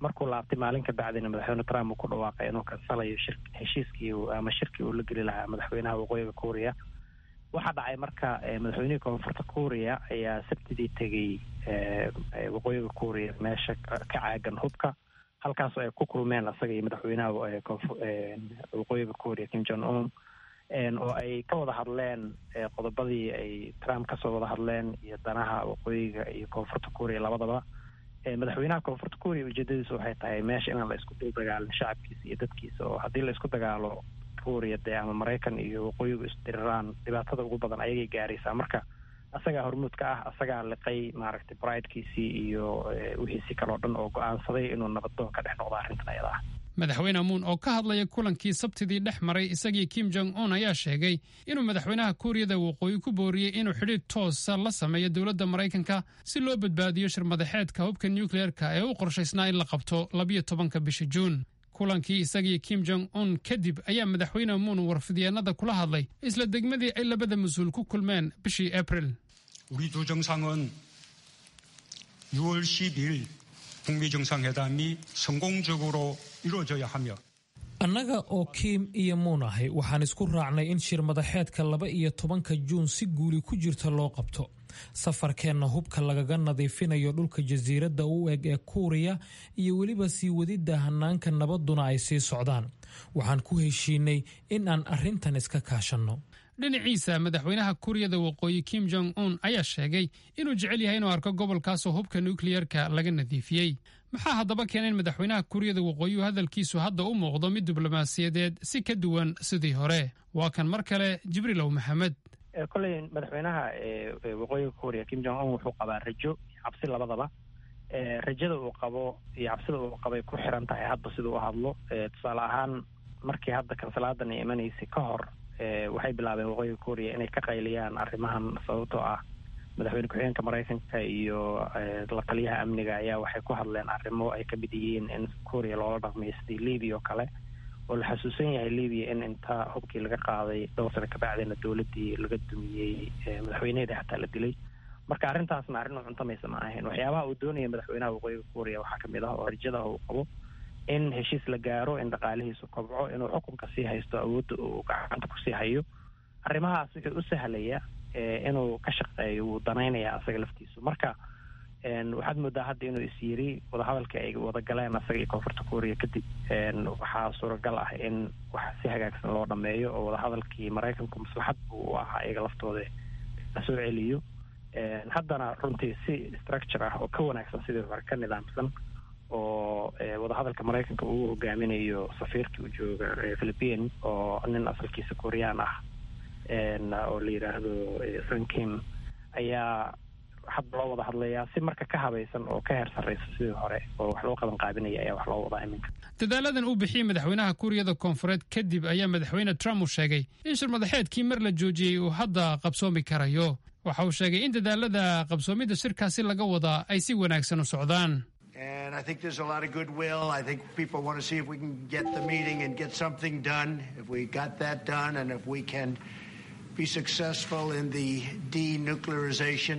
markuu laabtay maalin ka bacdina madaxweyne trump uu ku dhawaaqay inuu kansalayo shir heshiiskii ama shirkii uu la geli lahaa madaxweynaha waqooyiga kuuriya waxaa dhacay marka madaxweynihii koonfurta kuuriya ayaa sabtidii tegey waqooyiga kuuriya meesha ka caagan hubka halkaasoo ay ku kulmeen asaga iyo madaxweynaha waqooyiga kuuriya kim jong un oo ay ka wada hadleen qodobadii ay trump kasoo wada hadleen iyo danaha waqooyiga iyo koonfurta kuuriya labadaba madaxweynaha koonfurta kuuriya ujeedadiisu waxay tahay meesha inaan la isku dul dagaalin shacabkiisa iyo dadkiisa oo haddii la isku dagaalo kuuriya dee ama maraykan iyo waqooyigu isdiriraan dhibaatada ugu badan ayagay gaaraysaa marka asagaa hormuudka ah asagaa liqay maaragtay bridekiisii iyo wixiisii kaloo dhan oo go-aansaday inuu nabaddoon ka dhex noqdo arrintan ayada ah madaxweyne muun oo ka hadlaya kulankii sabtidii dhex maray isagii kim jong un ayaa sheegay inuu madaxweynaha kuuriyada waqooyi ku booriyey inuu xidhiidh toosa la sameeyo dowladda maraykanka si loo badbaadiyo shirmadaxeedka hubka nukleerka ee u qorshaysnaa in la qabto labiyo tobanka bisha juun kulankii isagii kim jong un kadib ayaa madaxweyne muun warfidyeennada kula hadlay isla degmadii ay labada mas-uul ku kulmeen bishii abril 우리 두 정상은 6월 12일 북미 정상회담이 성공적으로 이루어져야 하며 annaga oo kiim iyo muun ahay waxaan isku raacnay in shir madaxeedka laba iyo tobanka juun si guuli ku jirta loo qabto safarkeenna hubka lagaga nadiifinayo dhulka jasiiradda u eg ee kuuriya iyo weliba sii wadidda hanaanka nabadduna ay sii socdaan waxaan ku heshiinay in aan arrintan iska kaashanno dhinaciisa madaxweynaha kuuriyada waqooyi kim jong un ayaa sheegay inuu jecel yahay inuu arko gobolkaasoo hubka nukliyerka laga nadiifiyey maxaa haddaba keena in madaxweynaha kuuriyada waqooyihu hadalkiisu hadda u muuqdo mid diblomaasiyadeed si ka duwan sidii hore waa kan mar kale jibriilow maxamed kolley madaxweynaha waqooyiga kuuriya kim jong un wuxuu qabaa rajo iyo cabsi labadaba rajada uu qabo iyo cabsida uu qabay ku xiran tahay hadba siduu u hadlo tusaale ahaan markii hadda kansalaadan ay imanaysay ka hor waxay bilaabeen waqooyiga kuuriya inay ka qayliyaan arrimahan sababtoo ah madaxweyne ku-xigeenka maraykanka iyo la taliyaha amniga ayaa waxay ku hadleen arrimo ay ka mid yihiin in kuuriya loola dhaqmayo sidii libiya oo kale oo la xasuusan yahay libiya in inta hubkii laga qaaday dhowr sano kabacdina dowladdii laga dumiyey madaxweyneheeda xataa la dilay marka arrintaasna arrin u cuntamaysa ma ahayn waxyaabaha uu doonaya madaxweynaha waqooyiga kuuriya waxaa kamid ah oo rajada uu qabo in heshiis la gaaro in dhaqaalihiisu kobco inuu xukunka sii haysto awoodda uu gacanta kusii hayo arrimahaas wuxuu u sahlaya inuu ka shaqeeyo wuu danaynaya asaga laftiisu marka waxaad moodaa hadda inuu is yiri wadahadalkii ay wada galeen asaga iyo koonfurta kuuriya kadib waxaa suuragal ah in wax si hagaagsan loo dhameeyo oo wadahadalkii maraykanku maslaxad buu u ahaa iyaga laftooda la soo celiyo haddana runtii si structure ah oo ka wanaagsan sidii hore ka nidaamsan oo wadahadalka maraykanka uu hogaaminayo safiirkii u jooga philippine oo nin asalkiisa kuuriyaan ah oo la yidhaahdo sankim ayaa hadda loo wada hadlayaa si marka ka habaysan oo ka heer sarraysa sidii hore oo wax loo qaban qaabinaya ayaa wax loo wadaa iminka dadaaladan uu bixiyey madaxweynaha kuuriyada koonfureed kadib ayaa madaxweyne trump uu sheegay in shirmadaxeedkii mar la joojiyey uu hadda qabsoomi karayo waxa uu sheegay in dadaalada qabsoomidda shirkaasi laga wadaa ay si wanaagsan u socdaan And I think there's a lot of goodwill. I think people want to see if we can get the meeting and get something done. If we got that done and if we can be successful in the denuclearization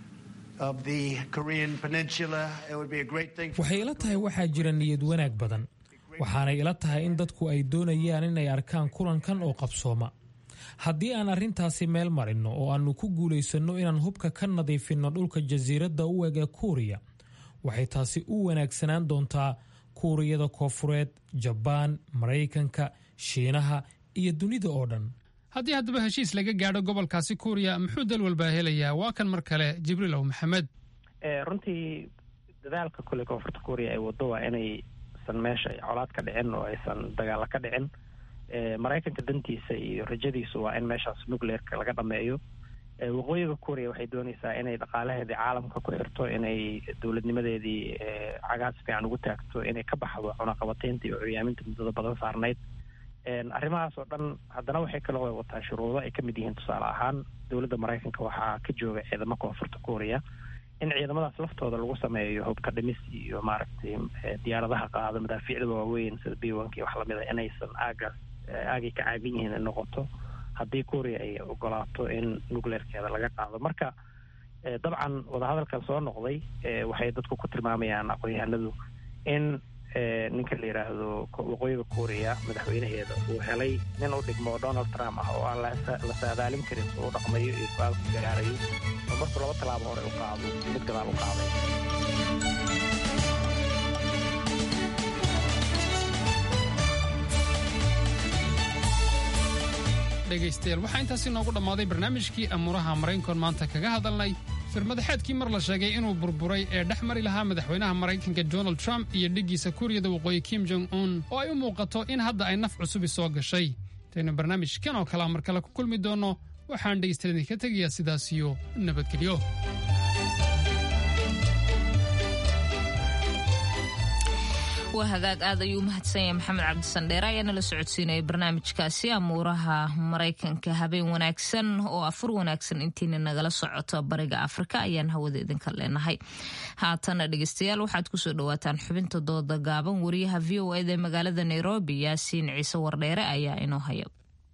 of the Korean Peninsula, it would be a great thing. waxay ila tahay waxaa jira niyad wanaag badan waxaanay ila tahay in dadku ay doonayaan inay arkaan kulankan oo qabsooma haddii aan arrintaasi meel marinno oo aannu ku guulaysanno inaan hubka ka nadiifinno dhulka jasiiradda u eg ee kuuriya waxay taasi u wanaagsanaan doontaa kuuriyada koofureed jabaan maraykanka shiinaha iyo dunida oo dhan haddii haddaba heshiis laga gaadho gobolkaasi kuuriya muxuu dal walbaa helayaa waa kan mar kale jibriil ow maxamed runtii dadaalka kule koonfurta kuuriya ay waddo waa inaysan meesha colaad ka dhicin oo aysan dagaalo ka dhicin maraykanka dantiisa iyo rajadiisu waa in meeshaas nucleerka laga dhameeyo waqooyiga kuuriya waxay doonaysaa inay dhaqaalaheedii caalamka ku xirto inay dowladnimadeedii cagaas fiican ugu taagto inay ka baxdo cunaqabataynta iyo curyaaminta muddada badan saarnayd arrimahaas oo dhan haddana waxay kaloo wataa shuruudo ay ka mid yihiin tusaale ahaan dowladda maraykanka waxaa ka jooga ciidamo koonfurta kuuriya in ciidamadaas laftooda lagu sameeyo hubka dhimis iyo maaragtay diyaaradaha qaado madaafiicda waaweyn sida b onk iyo wax lamida inaysan aagaas aagay ka caagan yihiin in noqoto haddii kuuriya ay ogolaato in nucleerkeeda laga qaado marka dabcan wadahadalkan soo noqday waxay dadku ku tilmaamayaan aqoon-yahanadu in ninka la yidhaahdo waqooyiga korea madaxweynaheeda uu helay nin u dhigmo donald trump ah oo aan la saadaalin karin soo u dhaqmayo iyo go-aanku gaarayo oo markuu laba tallaabo hore u qaado mid gadaal u qaaday dhegaystayaal waxaa intaasi noogu dhammaaday barnaamijkii amuuraha maraykankoon maanta kaga hadalnay firmadaxeedkii mar la sheegay inuu burburay ee dhex mari lahaa madaxweynaha maraykanka donald trump iyo dhiggiisa kuuriyada waqooyi kim jong un oo ay u muuqato in hadda ay naf cusubi soo gashay intaynu barnaamijkan oo kalea mar kale ku kulmi doonno waxaan dhegaystayaal idinka tegayaa sidaasiyo nabadgelyo waa hagaag aad ayuu u mahadsan yahay maxamed cabdisandheere ayaa nala socodsiinaya barnaamijkaasi amuuraha maraykanka habeen wanaagsan oo afur wanaagsan intiina nagala socoto bariga afrika ayaan hawada idinka leenahay haatana dhegeystayaal waxaad kusoo dhawaataan xubinta dooda gaaban wariyaha v o eda magaalada nairobi yaasiin ciise wardheere ayaa inoo haya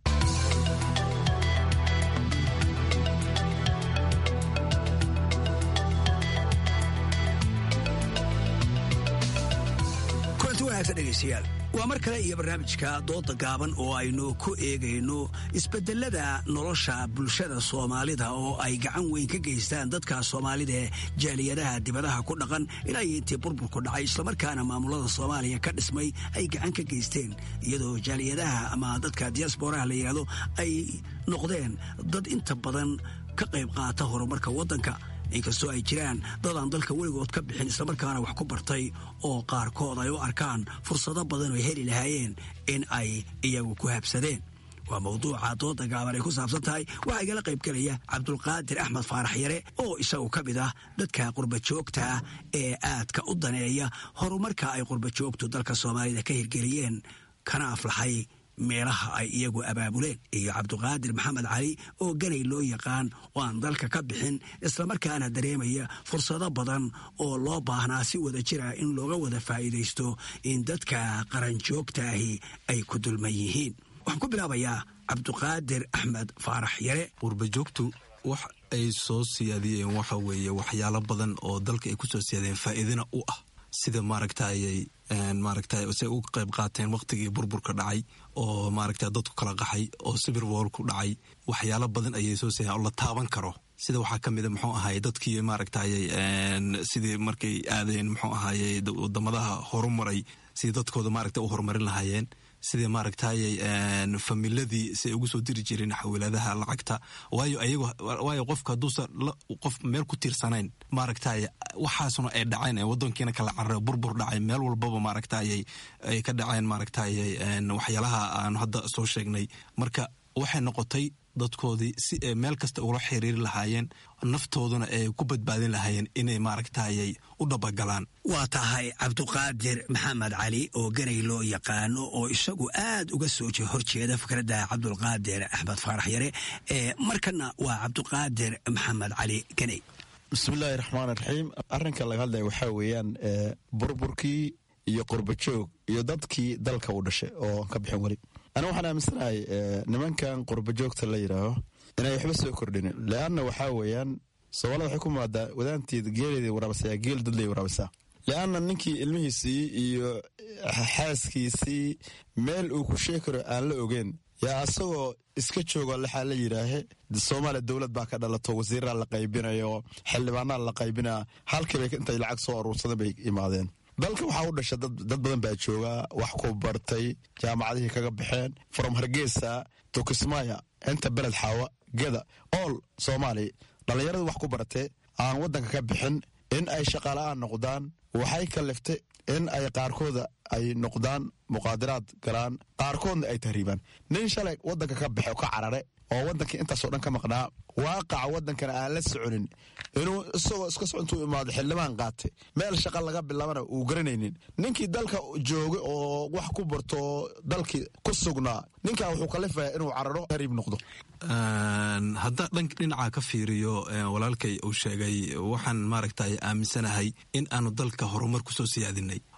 dhegeystayaal waa mar kale iyo barnaamijka dooda gaaban oo aynu ku eegayno isbedelada nolosha bulshada soomaalida oo ay gacan weyn ka geystaan dadka soomaalida ee jaaliyadaha dibadaha ku dhaqan ilaa iyo intii burburku dhacay islamarkaana maamulada soomaaliya ka dhismay ay gacan ka geysteen iyadoo jaaliyadaha ama dadka diasboraha la yidhahdo ay noqdeen dad inta badan ka qayb qaata horumarka waddanka inkastoo ay jiraan dadaan dalka weligood ka bixin islamarkaana wax ku bartay oo qaarkood ay u arkaan fursado badan oo heli lahaayeen in ay iyagu ku habsadeen waa mawduuca dooda gaaban ay ku saabsan tahay waxaa igala qayb gelaya cabdulqaadir axmed faarax yare oo isagu ka mid ah dadka qurbajoogta ee aadka u daneeya horumarka ay qurbajoogtu dalka soomaalida ka hirgeliyeen kana aflaxay meelaha ay iyagu abaabuleen iyo cabduqaadir maxamed cali oo ganay loo yaqaan oo aan dalka ka bixin islamarkaana dareemaya fursado badan oo loo baahnaa si wada jira in looga wada faa'iidaysto in dadka qaranjoogtaahi ay ku dulman yihiin waxaan ku bilaabayaa cabduqaadir axmed faarax yare qurbajoogtu wax ay soo siyaadiyeen waxa weeye waxyaalo badan oo dalka ay ku soo siyaadeen faa'iidana u ah sida maaragtayay maaragta say u qayb qaateen wakhtigii burburka dhacay oo maaragta dadku kala qaxay oo sibir woolku dhacay waxyaalo badan ayay soo siiyaan oo la taaban karo sida waxaa ka mida muxuu ahaye dadkii maaragtayay sidii markay aadeen muxuu ahaye wadamadaha horumaray sidii dadkooda maaragta u horumarin lahaayeen sidii maaragtayay familadii si ay ugu soo diri jireen xawilaadaha lacagta waayo ayago waayo qofka hadduusa qof meel ku tiirsanayn maaragtay waxaasuna ay dhaceen ee wadankiina kala carare burbur dhacay meel walbaba maaragtayay ay ka dhaceen maaragtayay waxyaalaha aanu hadda soo sheegnay marka waxay noqotay dadkoodii si ay meel kasta ula xiriiri lahaayeen naftooduna ay ku badbaadin lahaayeen inay maaragtayay u dhabagalaan waa tahay cabduqaadir maxamed cali oo ganay loo yaqaano oo isagu aad uga soo horjeeda fikradda cabdulqaadir axmed faarax yare markana waa cabduqaadir maxamed cali ganay bismillaahi raxmaan raxiim arrinka laga hadlaya waxaa weeyaan burburkii iyo qurbajoog iyo dadkii dalka u dhashay oo ka bixin weli aniga waxaan aaminsanahay nimankan qurbajoogta la yidhaaho inay waxba soo kordhinin leanna waxaa weeyaan soomaalida waxay ku maadaa wadaanteed geeleedii waraabisaa geel dadley waraabisaa leanna ninkii ilmihiisii iyo xaaskiisii meel uu ku sheegi karo aan la ogeyn yaa asagoo iska joogo lexaa la yidhaahe soomaaliya dowlad baa ka dhalato wasiiraa la qaybinayo xildhibaanaa la qaybinaa halkiibay intay lacag soo aruursadeen bay imaadeen dalka waxaa u dhasha dad badan baa jooga wax ku bartay jaamacadihii kaga baxeen from hargeysa to kismaya inta beled xaawa geda ool soomaaliya dhallinyarada wax ku baratee aan waddanka ka bixin in ay shaqaala-aan noqdaan waxay kaliftay in ay qaarkooda ay noqdaan muqaadiraad galaan qaarkoodna ay tahriibaan nin shalay waddanka ka baxe oo ka carare oo waddankii intaasoo dhan ka maqnaa waaqaca waddankana aan la soconin inuu isagoo iska so intuu imaado xildhibaan qaatay meel shaqa laga bilaabana uu garanaynin ninkii dalka joogay oo wax ku barto dalkii ku sugnaa ninkaa wuxuu kalifaya inuu cararo hariib noqdo haddaa dhank dhinaca ka fiiriyo walaalkay uu sheegay waxaan maaragtay aaminsanahay in aanu dalka horumar ku soo siyaadinay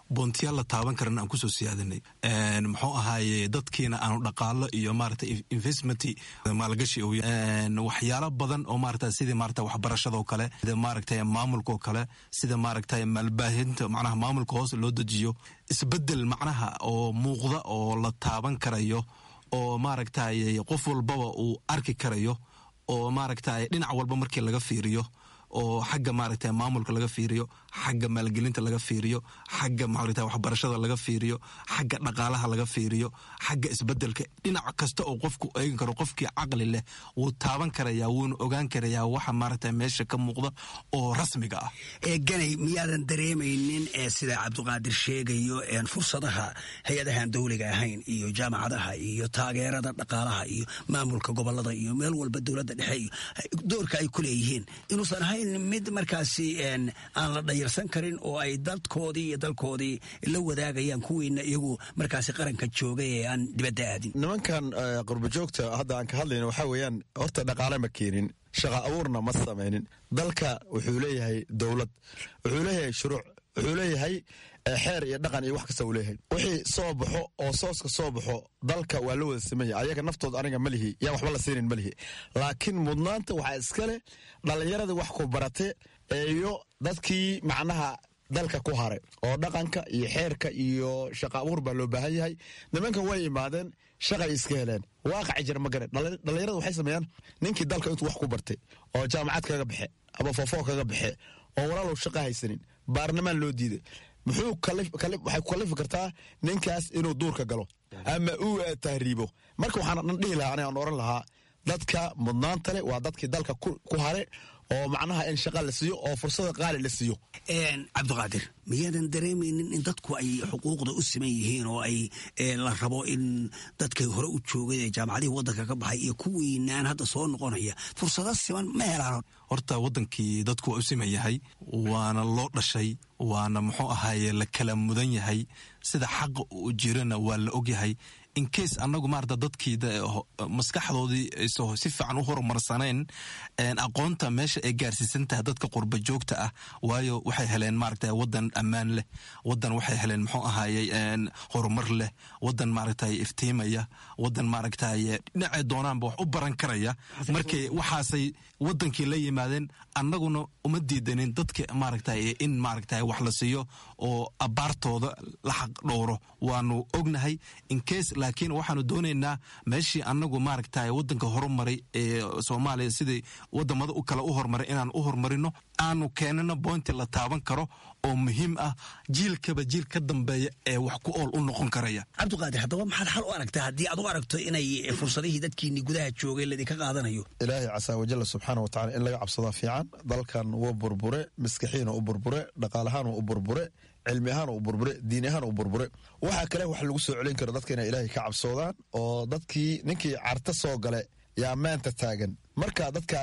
boontiyaal la taaban karana aan kusoo siyaadanay muxuu ahaaye dadkiina aanu dhaqaalo iyo maarata investment maalgashi waxyaalo badan oo maarata sidii maarata waxbarashadoo kale sida maaragta maamulkaoo kale sida maaragta maalbaahinta macnaha maamulka hoos loo dejiyo isbedel macnaha oo muuqda oo la taaban karayo oo maaragtay qof walbaba uu arki karayo oo maaragtay dhinac walba markii laga fiiriyo oo xagga maaragta maamulka laga fiiriyo xagga maalgelinta laga fiiriyo xagga maaragta waxbarashada laga fiiriyo xagga dhaqaalaha laga fiiriyo xagga isbedelka dhinac kasta oo qofku eegi karo qofkii caqli leh wuu taaban karayaa wuuna ogaan karayaa waxa maaragta meesha ka muuqda oo rasmiga ah ganay miyaadan dareemaynin ee sida cabdiqaadir sheegayo fursadaha hay-adahan dowliga ahayn iyo jaamacadaha iyo taageerada dhaqaalaha iyo maamulka gobolada iyo meel walba dowladda dhexe iyo doorka ay ku leeyihiin inuusan ahayn mid markaasi aan la dhayarsan karin oo ay dadkoodii iyo dalkoodii la wadaagayaan kuwiina iyagu markaasi qaranka jooga ee aan dibadda aadin nimankan qurbajoogta hadda aan ka hadlayno waxaa weeyaan horta dhaqaale ma keenin shaqa abuurna ma samaynin dalka wuxuu leeyahay dowlad wuxuu leeyahay shuruuc wuxuu leeyahay xeer iyo dhaqan iyo wax kasta uu leeyahay wixii soo baxo oo sooska soo baxo dalka waa la wada samaya ayaga naftood aniga malihi yaa waxba la siinin malihi laakiin mudnaanta waxaa iska leh dhallinyaradii wax ku barate iyo dadkii macnaha dalka ku haray oo dhaqanka iyo xeerka iyo shaqa abuur baa loo baahan yahay nimankan way imaadeen shaqay iska heleen waaqaci jira ma garan dhallinyarada waxay sameeyaan ninkii dalka intuu wax ku bartay oo jaamacad kaga baxe ama foofoo kaga baxe oo walaalow shaqa haysanin baarlamaan loo diiday muxuu waxay ku kalifi kartaa ninkaas inuu duurka galo ama uu tahriibo marka waxaan dhan dhihi lahaa anigaan oran lahaa dadka mudnaanta leh waa dadkii dalka ku hare oo macnaha in shaqa la siiyo oo fursada qaali la siiyo cabdiqaadir miyaadan dareemaynin in dadku ay xuquuqda u siman yihiin oo ay la rabo in dadkay hore u joogay ee jaamacadihii waddanka ka baxay iyo kuwiinaan hadda soo noqonaya fursado siman ma helaan horta waddankii dadku waa u siman yahay waana loo dhashay waana muxuu ahaaye la kala mudan yahay sida xaqa uu jirana waa la ogyahay incase annagu maarata dadkii maskaxdoodii ayso si fiican u horumarsanayn aqoonta meesha ay gaarsiisan tahay dadka qurba joogta ah waayo waxay heleen maaragta wadan ammaan leh wadan waxay heleen muxuu ahaaye horumar leh wadan maaragtay iftiimaya wadan maaragtay dhinacay doonaanba wax u baran karaya markay waxaasay wadankii la yimaadeen annaguna uma diidanin dadka maaragtay in maaragtay wax la siiyo oo abaartooda la xaq dhowro waanu ognahay incase laakiin waxaanu doonaynaa meeshii annagu maaragtay wadanka horumaray ee soomaaliya sidai wadamada u kale u horumaray inaan u horumarino aanu keenano boynti la taaban karo oo muhiim ah jiilkaba jiil ka dambeeya ee wax ku ool u noqon karaya cabdiqaadir haddaba maxaad xal u aragtaa haddii aad u aragto inay fursadihii dadkiinii gudaha joogay ladinka qaadanayo ilaahay casaa wajalla subxaana wa tacala in laga cabsadaa fiican dalkan wuu burbure maskaxiina u burbure dhaqaalahaana u burbure cilmi ahaan u burbure diin ahaan u burbure waxaa kale wax lagu soo celin karo dadka inay ilaahay ka cabsoodaan oo dadkii ninkii carta soo gale yaa maanta taagan marka dadka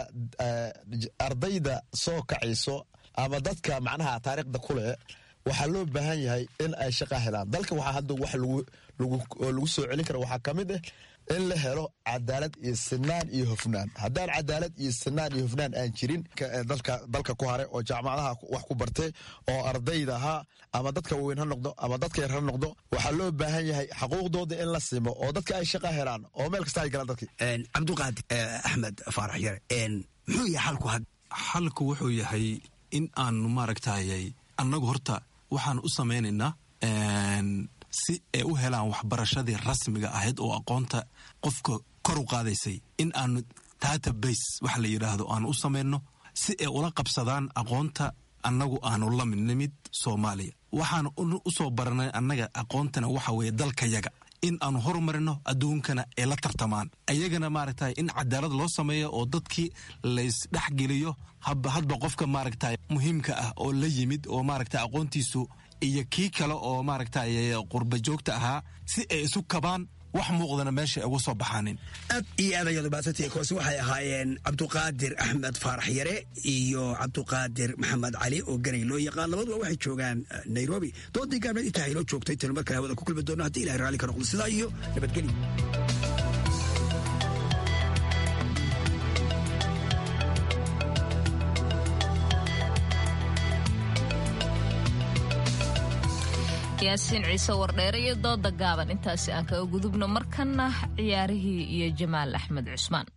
ardayda soo kacayso ama dadka macnaha taariikhda ku leh waxaa loo baahan yahay in ay shaqa helaan dalka waxaa hadda wax lagu soo celin kara waxaa ka mid ah in la helo cadaalad iyo sinaan iyo hofnaan haddaan cadaalad iyo sinaan iyo hofnaan aan jirin dalka ku hare oo jaamacadaha wax ku bartay oo ardayda ahaa ama dadka waaweyn ha noqdo ama dadka yar ha noqdo waxaa loo baahan yahay xaquuqdooda in la simo oo dadka ay shaqa helaan oo meel kasta ay galaan dadkii cabdiqaadir axmed faarax yare muxuu yahay xalku had xalku wuxuu yahay in aanu maaragtayay annagu horta waxaan u samaynaynaa si ay u helaan waxbarashadii rasmiga ahayd oo aqoonta qofka kor u qaadaysay in aanu database waxa la yidhaahdo aanu u samayno si ay ula qabsadaan aqoonta annagu aanu la mid nimid soomaaliya waxaan u soo baranay annaga aqoontana waxa weeye dalkayaga in aanu horumarino adduunkana ay la tartamaan ayagana maaragtay in cadaalad loo sameeyo oo dadkii laysdhexgeliyo haba hadba qofka maaragtay muhiimka ah oo la yimid oo maaragtay aqoontiisu iyo kii kale oo maaragtay qurba joogta ahaa si ay isu kabaan wax muuqdana meesha ay uga soo baxaanin aad iyo aad ayaad umaadsantihi koose waxay ahaayeen cabduqaadir axmed faarax yare iyo cabduqaadir maxamed cali oo ganay loo yaqaan labaduba waxay joogaan nairobi doodii gaabneed intaa haynoo joogtay tanu markale hawada ku kulmi doono haddii ilahay raalli ka noqdo sidaa iyo nabadgelyo yaasiin ciise wardheere iyo dooda gaaban intaasi aan kaga gudubno markana ciyaarihii iyo jamaal axmed cusmaan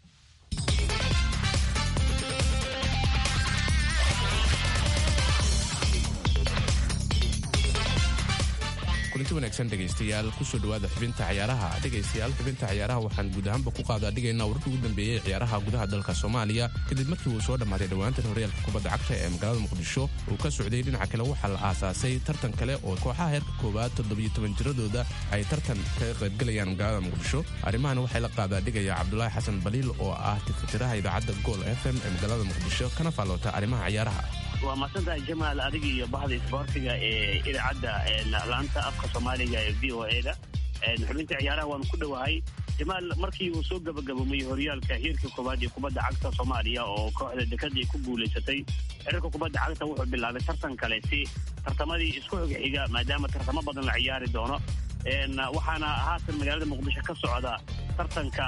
kulanti wanaagsan dhegaystayaal kusoo dhawaada xubinta ciyaaraha dhegaystayaal xubinta ciyaaraha waxaan guud ahaanba ku qaada dhigaynaa wararkii ugu dambeeyey ciyaaraha gudaha dalka soomaaliya kadib markii uu soo dhammaaday dhowaantan horyaalka kubadda cagta ee magaalada muqdisho uu ka socday dhinaca kale waxaa la aasaasay tartan kale oo kooxaha heerka koowaad toddobiyo toban jiradooda ay tartan kaga qaybgelayaan magaalada muqdisho arrimahan waxay la qaadaa dhigaya cabdulaahi xasan baliil oo ah tifitiraha idaacadda gool f m ee magaalada muqdisho kana faalloota arrimaha ciyaaraha waa mahadsantahay jamaal adiga iyo bahda isboortiga ee idaacadda laanta afka soomaaliga ee v o eda xubinta ciyaaraha waanu ku dhowahay jamaal markii uu soo gabagaboomay horyaalka heerka koowaad ee kubadda cagta soomaaliya oo kooxda dekadii ku guulaysatay xiriirka kubadda cagta wuxuu bilaabay tartan kale si tartamadii isku xigxiga maadaama tartamo badan la ciyaari doono waxaana haatan magaalada muqdisho ka socda tartanka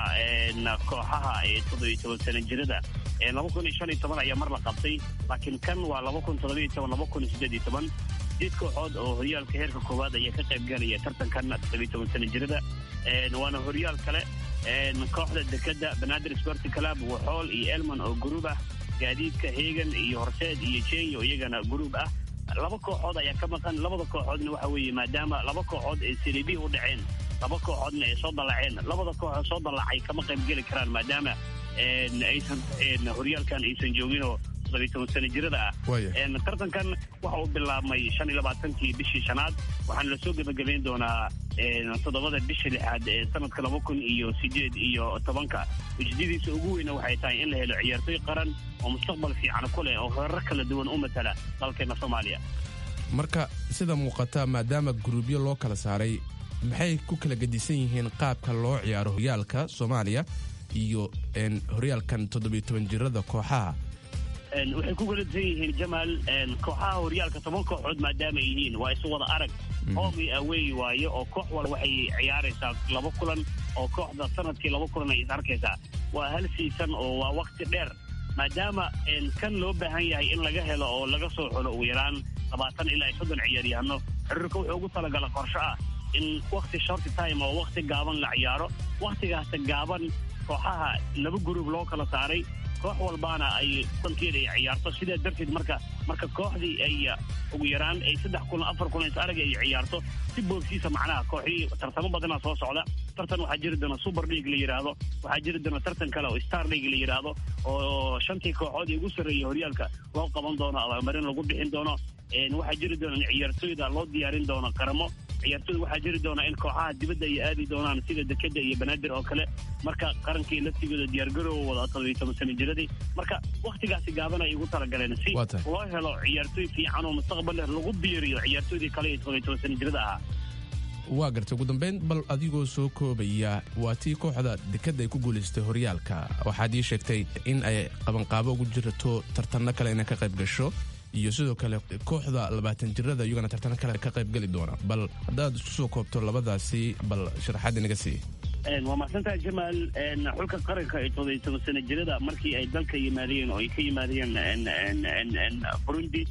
kooxaha ee toddobiyo toban sana jirada laba kun iyo shan iyo toban ayaa mar la qabtay laakiin kan waa laba kun toddobiyo toban laba kun iyo siddeed iyo toban sideed kooxood oo horyaalka heerka koowaad ayaa ka qayb galaya tartankan toddobiyo toban sana jirada waana horyaal kale kooxda dekada banaadir sporti club waxool iyo elman oo gruub ah gaadiidka heegan iyo horseed iyo jenyo iyagana gruub ah laba kooxood ayaa ka maqan labada kooxoodna waxa weeye maadaama laba kooxood ay siribi u dhaceen laba kooxoodna ay soo dallaceen labada kooxood soo dallacay kama qayb geli karaan maadaama aysan horyaalkan aysan jooginoo toddobiyo toban sana jirada ah tartankan waxa uu bilaabmay shan iyo labaatankii bishii shanaad waxaana lasoo gebagabayn doonaa toddobada bisha lixaad ee sanadka laba kun iyo sideed iyo tobanka ujeedadiisa ugu weyna waxay tahay in la helo ciyaartoy qaran oo mustaqbal fiican ku leh oo horar kala duwan u matala dalkeena soomaaliya marka sida muuqata maadaama guruubyo loo kala saaray maxay ku kala gedisan yihiin qaabka loo ciyaaro horyaalka soomaaliya iyo horyaalkan toddobiyo toban jirada kooxaha waxay ku galasan yihiin jamaal kooxaha horyaalka toban kooxood maadaama yihiin waa isu wada arag home iyo away waayo oo koox wal waxay ciyaaraysaa laba kulan oo kooxda sanadkii laba kulan ay is arkaysaa waa hal siisan oo waa wakti dheer maadaama kan loo baahan yahay in laga helo oo laga soo xulo ugu yaraan labaatan ilaa iyo soddon ciyaaryahano xiriirka wuxuu ugu talagala qorsho ah in wakti shorty time oo wakti gaaban la ciyaaro waktigaasta gaaban kooxaha laba gruub loo kala saaray koox walbaana ay kulankeeda ay ciyaarto sidaa darteed marka marka kooxdii ay ugu yaraan ay saddex kulan afar kulan is arag ay ciyaarto si boogsiisa macnaha kooxii tartamo badanaa soo socda tartan waxaa jiri doona super league la yidhaahdo waxaa jiri doona tartan kale oo star league la yidhaahdo oo shantii kooxood ee ugu sarreeyay horyaalka loo qaban doono abaalmarin lagu bixin doono waxaa jiri doona in ciyaartooyda loo diyaarin doono qaramo ciyaartooyda waxaa jiri doona in kooxaha dibadda ay aadi doonaan sida dekeda iyo banaadir oo kale marka qarankii laftigooda diyaargaroowa wada toddobiyo toban sana jiradii marka wakhtigaasi gaaban ay ugu talagaleen si loo helo ciyaartooy fiican oo mustaqbal leh lagu biiriyo ciyaartooydii kale ee toddobiyo toban sana jirada ahaa waa gartay ugu dambayn bal adigoo soo koobaya waa tii kooxda dekadda ay ku guulaystay horyaalka waxaad ii sheegtay in ay qabanqaabo ugu jirto tartanno kale inay ka qayb gasho iyo sidoo kale kooxda labaatan jirada iyagana tartano kale ka qayb geli doona bal haddaad isku soo koobto labadaasi bal sharaxaad inaga sii waa mahadsantaha jamaal xulka qaranka ee toddobiyo toban sana jirada markii ay dalka yimaadeen oo ay ka yimaadeen burundi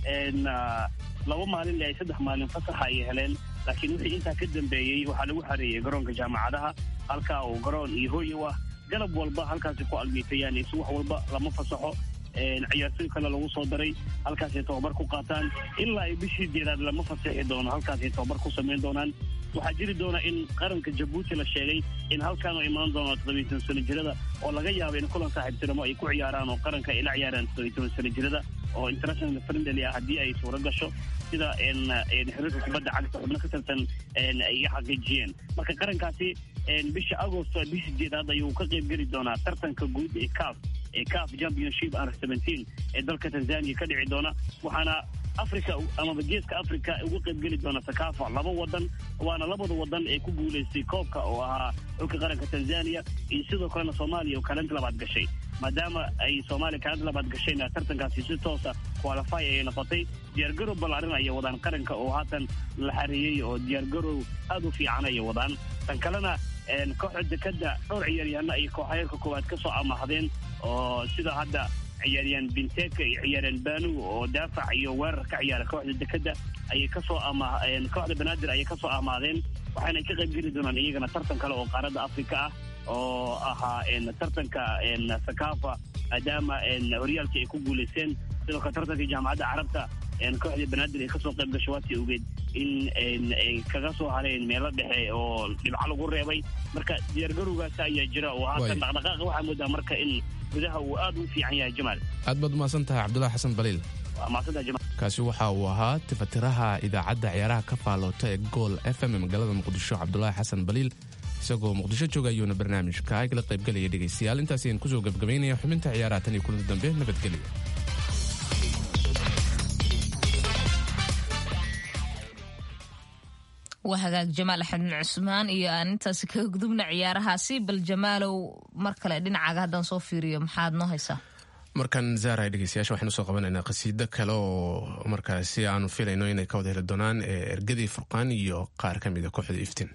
laba maalin ay saddex maalin fasaxa ay heleen laakiin wixii intaa ka dambeeyey waxaa lagu xareeyey garoonka jaamacadaha halkaa uu garoon iyo hooy u ah galab walba halkaasi ku almiitayaan is wax walba lama fasaxo ciyaartooy kale lagu soo daray halkaasay tababar ku qaataan ilaa ay bishii jeedaad lama fasaxi doono halkaasay tababar ku samayn doonaan waxaa jiri doona in qaranka jabuuti la sheegay in halkaan u imaan doono toddobiyo toban sana jirada oo laga yaabo in kulan saaxiibtinimo ay ku ciyaaraan oo qaranka ay la ciyaaraan toddobiyo toban sana jirada oo international friendly ah haddii ay suuro gasho sida xiriirka kubadda cagta xubno ka tirsan ay xaqiijiyeen marka qarankaasi bisha agosto bisha jeedaad ayuu ka qayb geli doonaa tartanka guud ee caf ee caf championship under seventeen ee dalka tanzania ka dhici doona waxaana africa amaba geeska africa uga qayb geli doona sakafa laba wadan waana labada wadan ee ku guulaystay koobka oo ahaa xulka qaranka tanzania iyo sidoo kalena soomaaliya oo kaalinta labaad gashay maadaama ay soomaaliya kaalinta labaad gashayna tartankaasi si toosa qualify ayay noqotay diyaargarow ballaarin ayay wadaan qaranka oo haatan la xareeyey oo diyaargarow aad u fiican ayay wadaan tan kalena kooxda dekada dhowr ciyaaryahano ay kooxayeerka koowaad ka soo amahdeen oo sida hadda ciyaariyaan binteka iyo ciyaariyaan banu oo daafac iyo weerar ka ciyaara kooxda dekada ayay kasoo ama kooxda banaadir ayay kasoo amaadeen waxaana ka qayb geli doonaan iyagana tartan kale oo qaaradda afrika ah oo ahaa tartanka sakafa maadaama horyaalkii ay ku guulaysteen sidoo kale tartanka jaamacadda carabta kooxda banaadir ay kasoo qayb gasho waati ogeed in ay kaga soo hareen meelo dhexe oo dhibco lagu reebay marka diyaargarowgaas ayaa jira oo haatan dhaqdhaqaaqa waxaa moodaa marka in gudaha uu aad u fiican yahay jamaal aad baad umahadsan tahay cabdulahi xasan baliil waa mahadsantahay jamaal kaasi waxa uu ahaa tifatiraha idaacadda ciyaaraha ka faaloota ee gool f m ee magaalada muqdisho cabdulaahi xasan baliil isagoo muqdisho jooga ayuuna barnaamijka agla qaybgelaya dhegaystayaal intaas ayaan kusoo gebgabaynaya xubinta ciyaaraha tan iyo kulanti dambe nabadgelyo waa hagaag jamaal axmed cusmaan iyo aan intaasi kaga gudubna ciyaarahaasi bal jamaalow mar kale dhinacaaga haddaan soo fiiriyo maxaad noo haysaa markan zaara dhegeystayaasha waxaynu soo qabanaynaa qasiido kale oo markaasi aanu filayno inay ka wada heli doonaan ergadii furqaan iyo qaar ka mida kooxda iftiin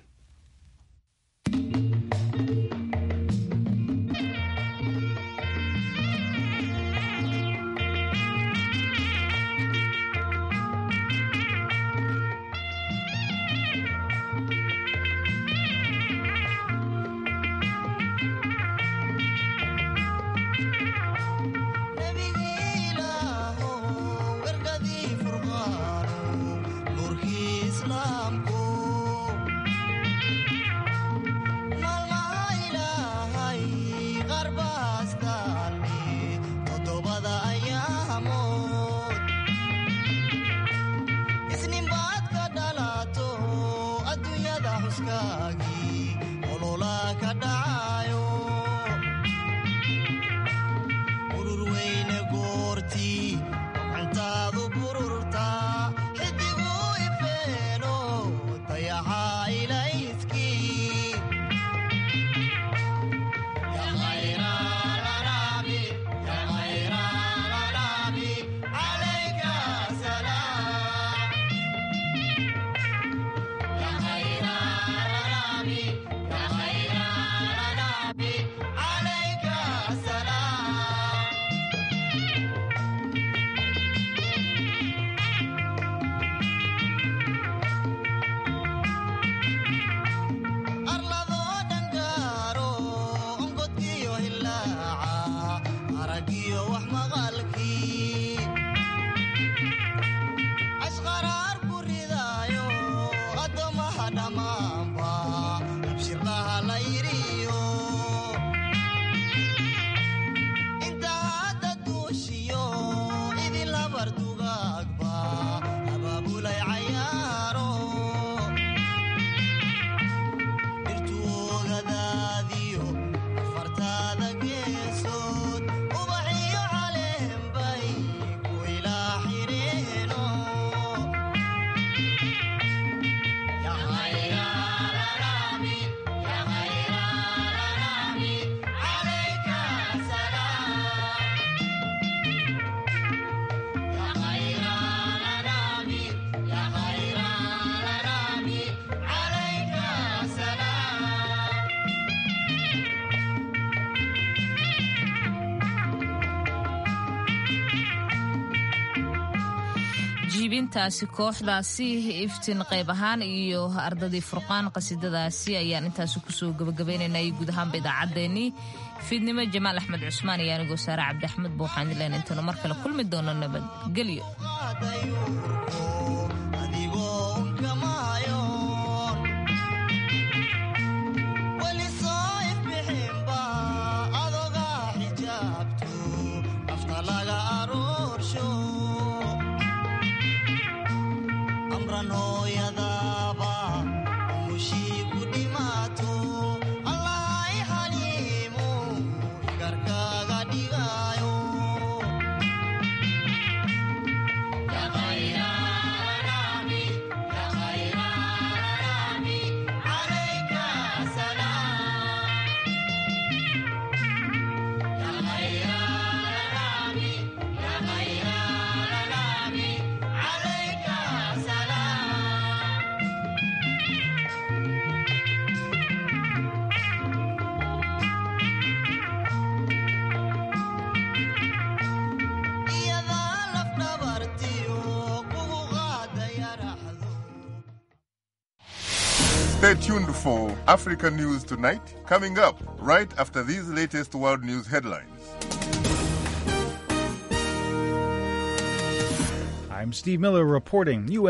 jiibintaasi kooxdaasi iftiin qayb ahaan iyo ardadii furqaan qasiidadaasi ayaan intaasi kusoo gabagabaynaynay guud ahaanba idaacaddeenii fiidnimo jamaal axmed cusmaan iyo anigoo saare cabdi axmed ba waxaan ileen intaynu mar kale kulmi doono nabadgelyo Stay tuned for Africa News Tonight, coming up right after these latest world news headlines. I'm Steve Miller reporting. U.S.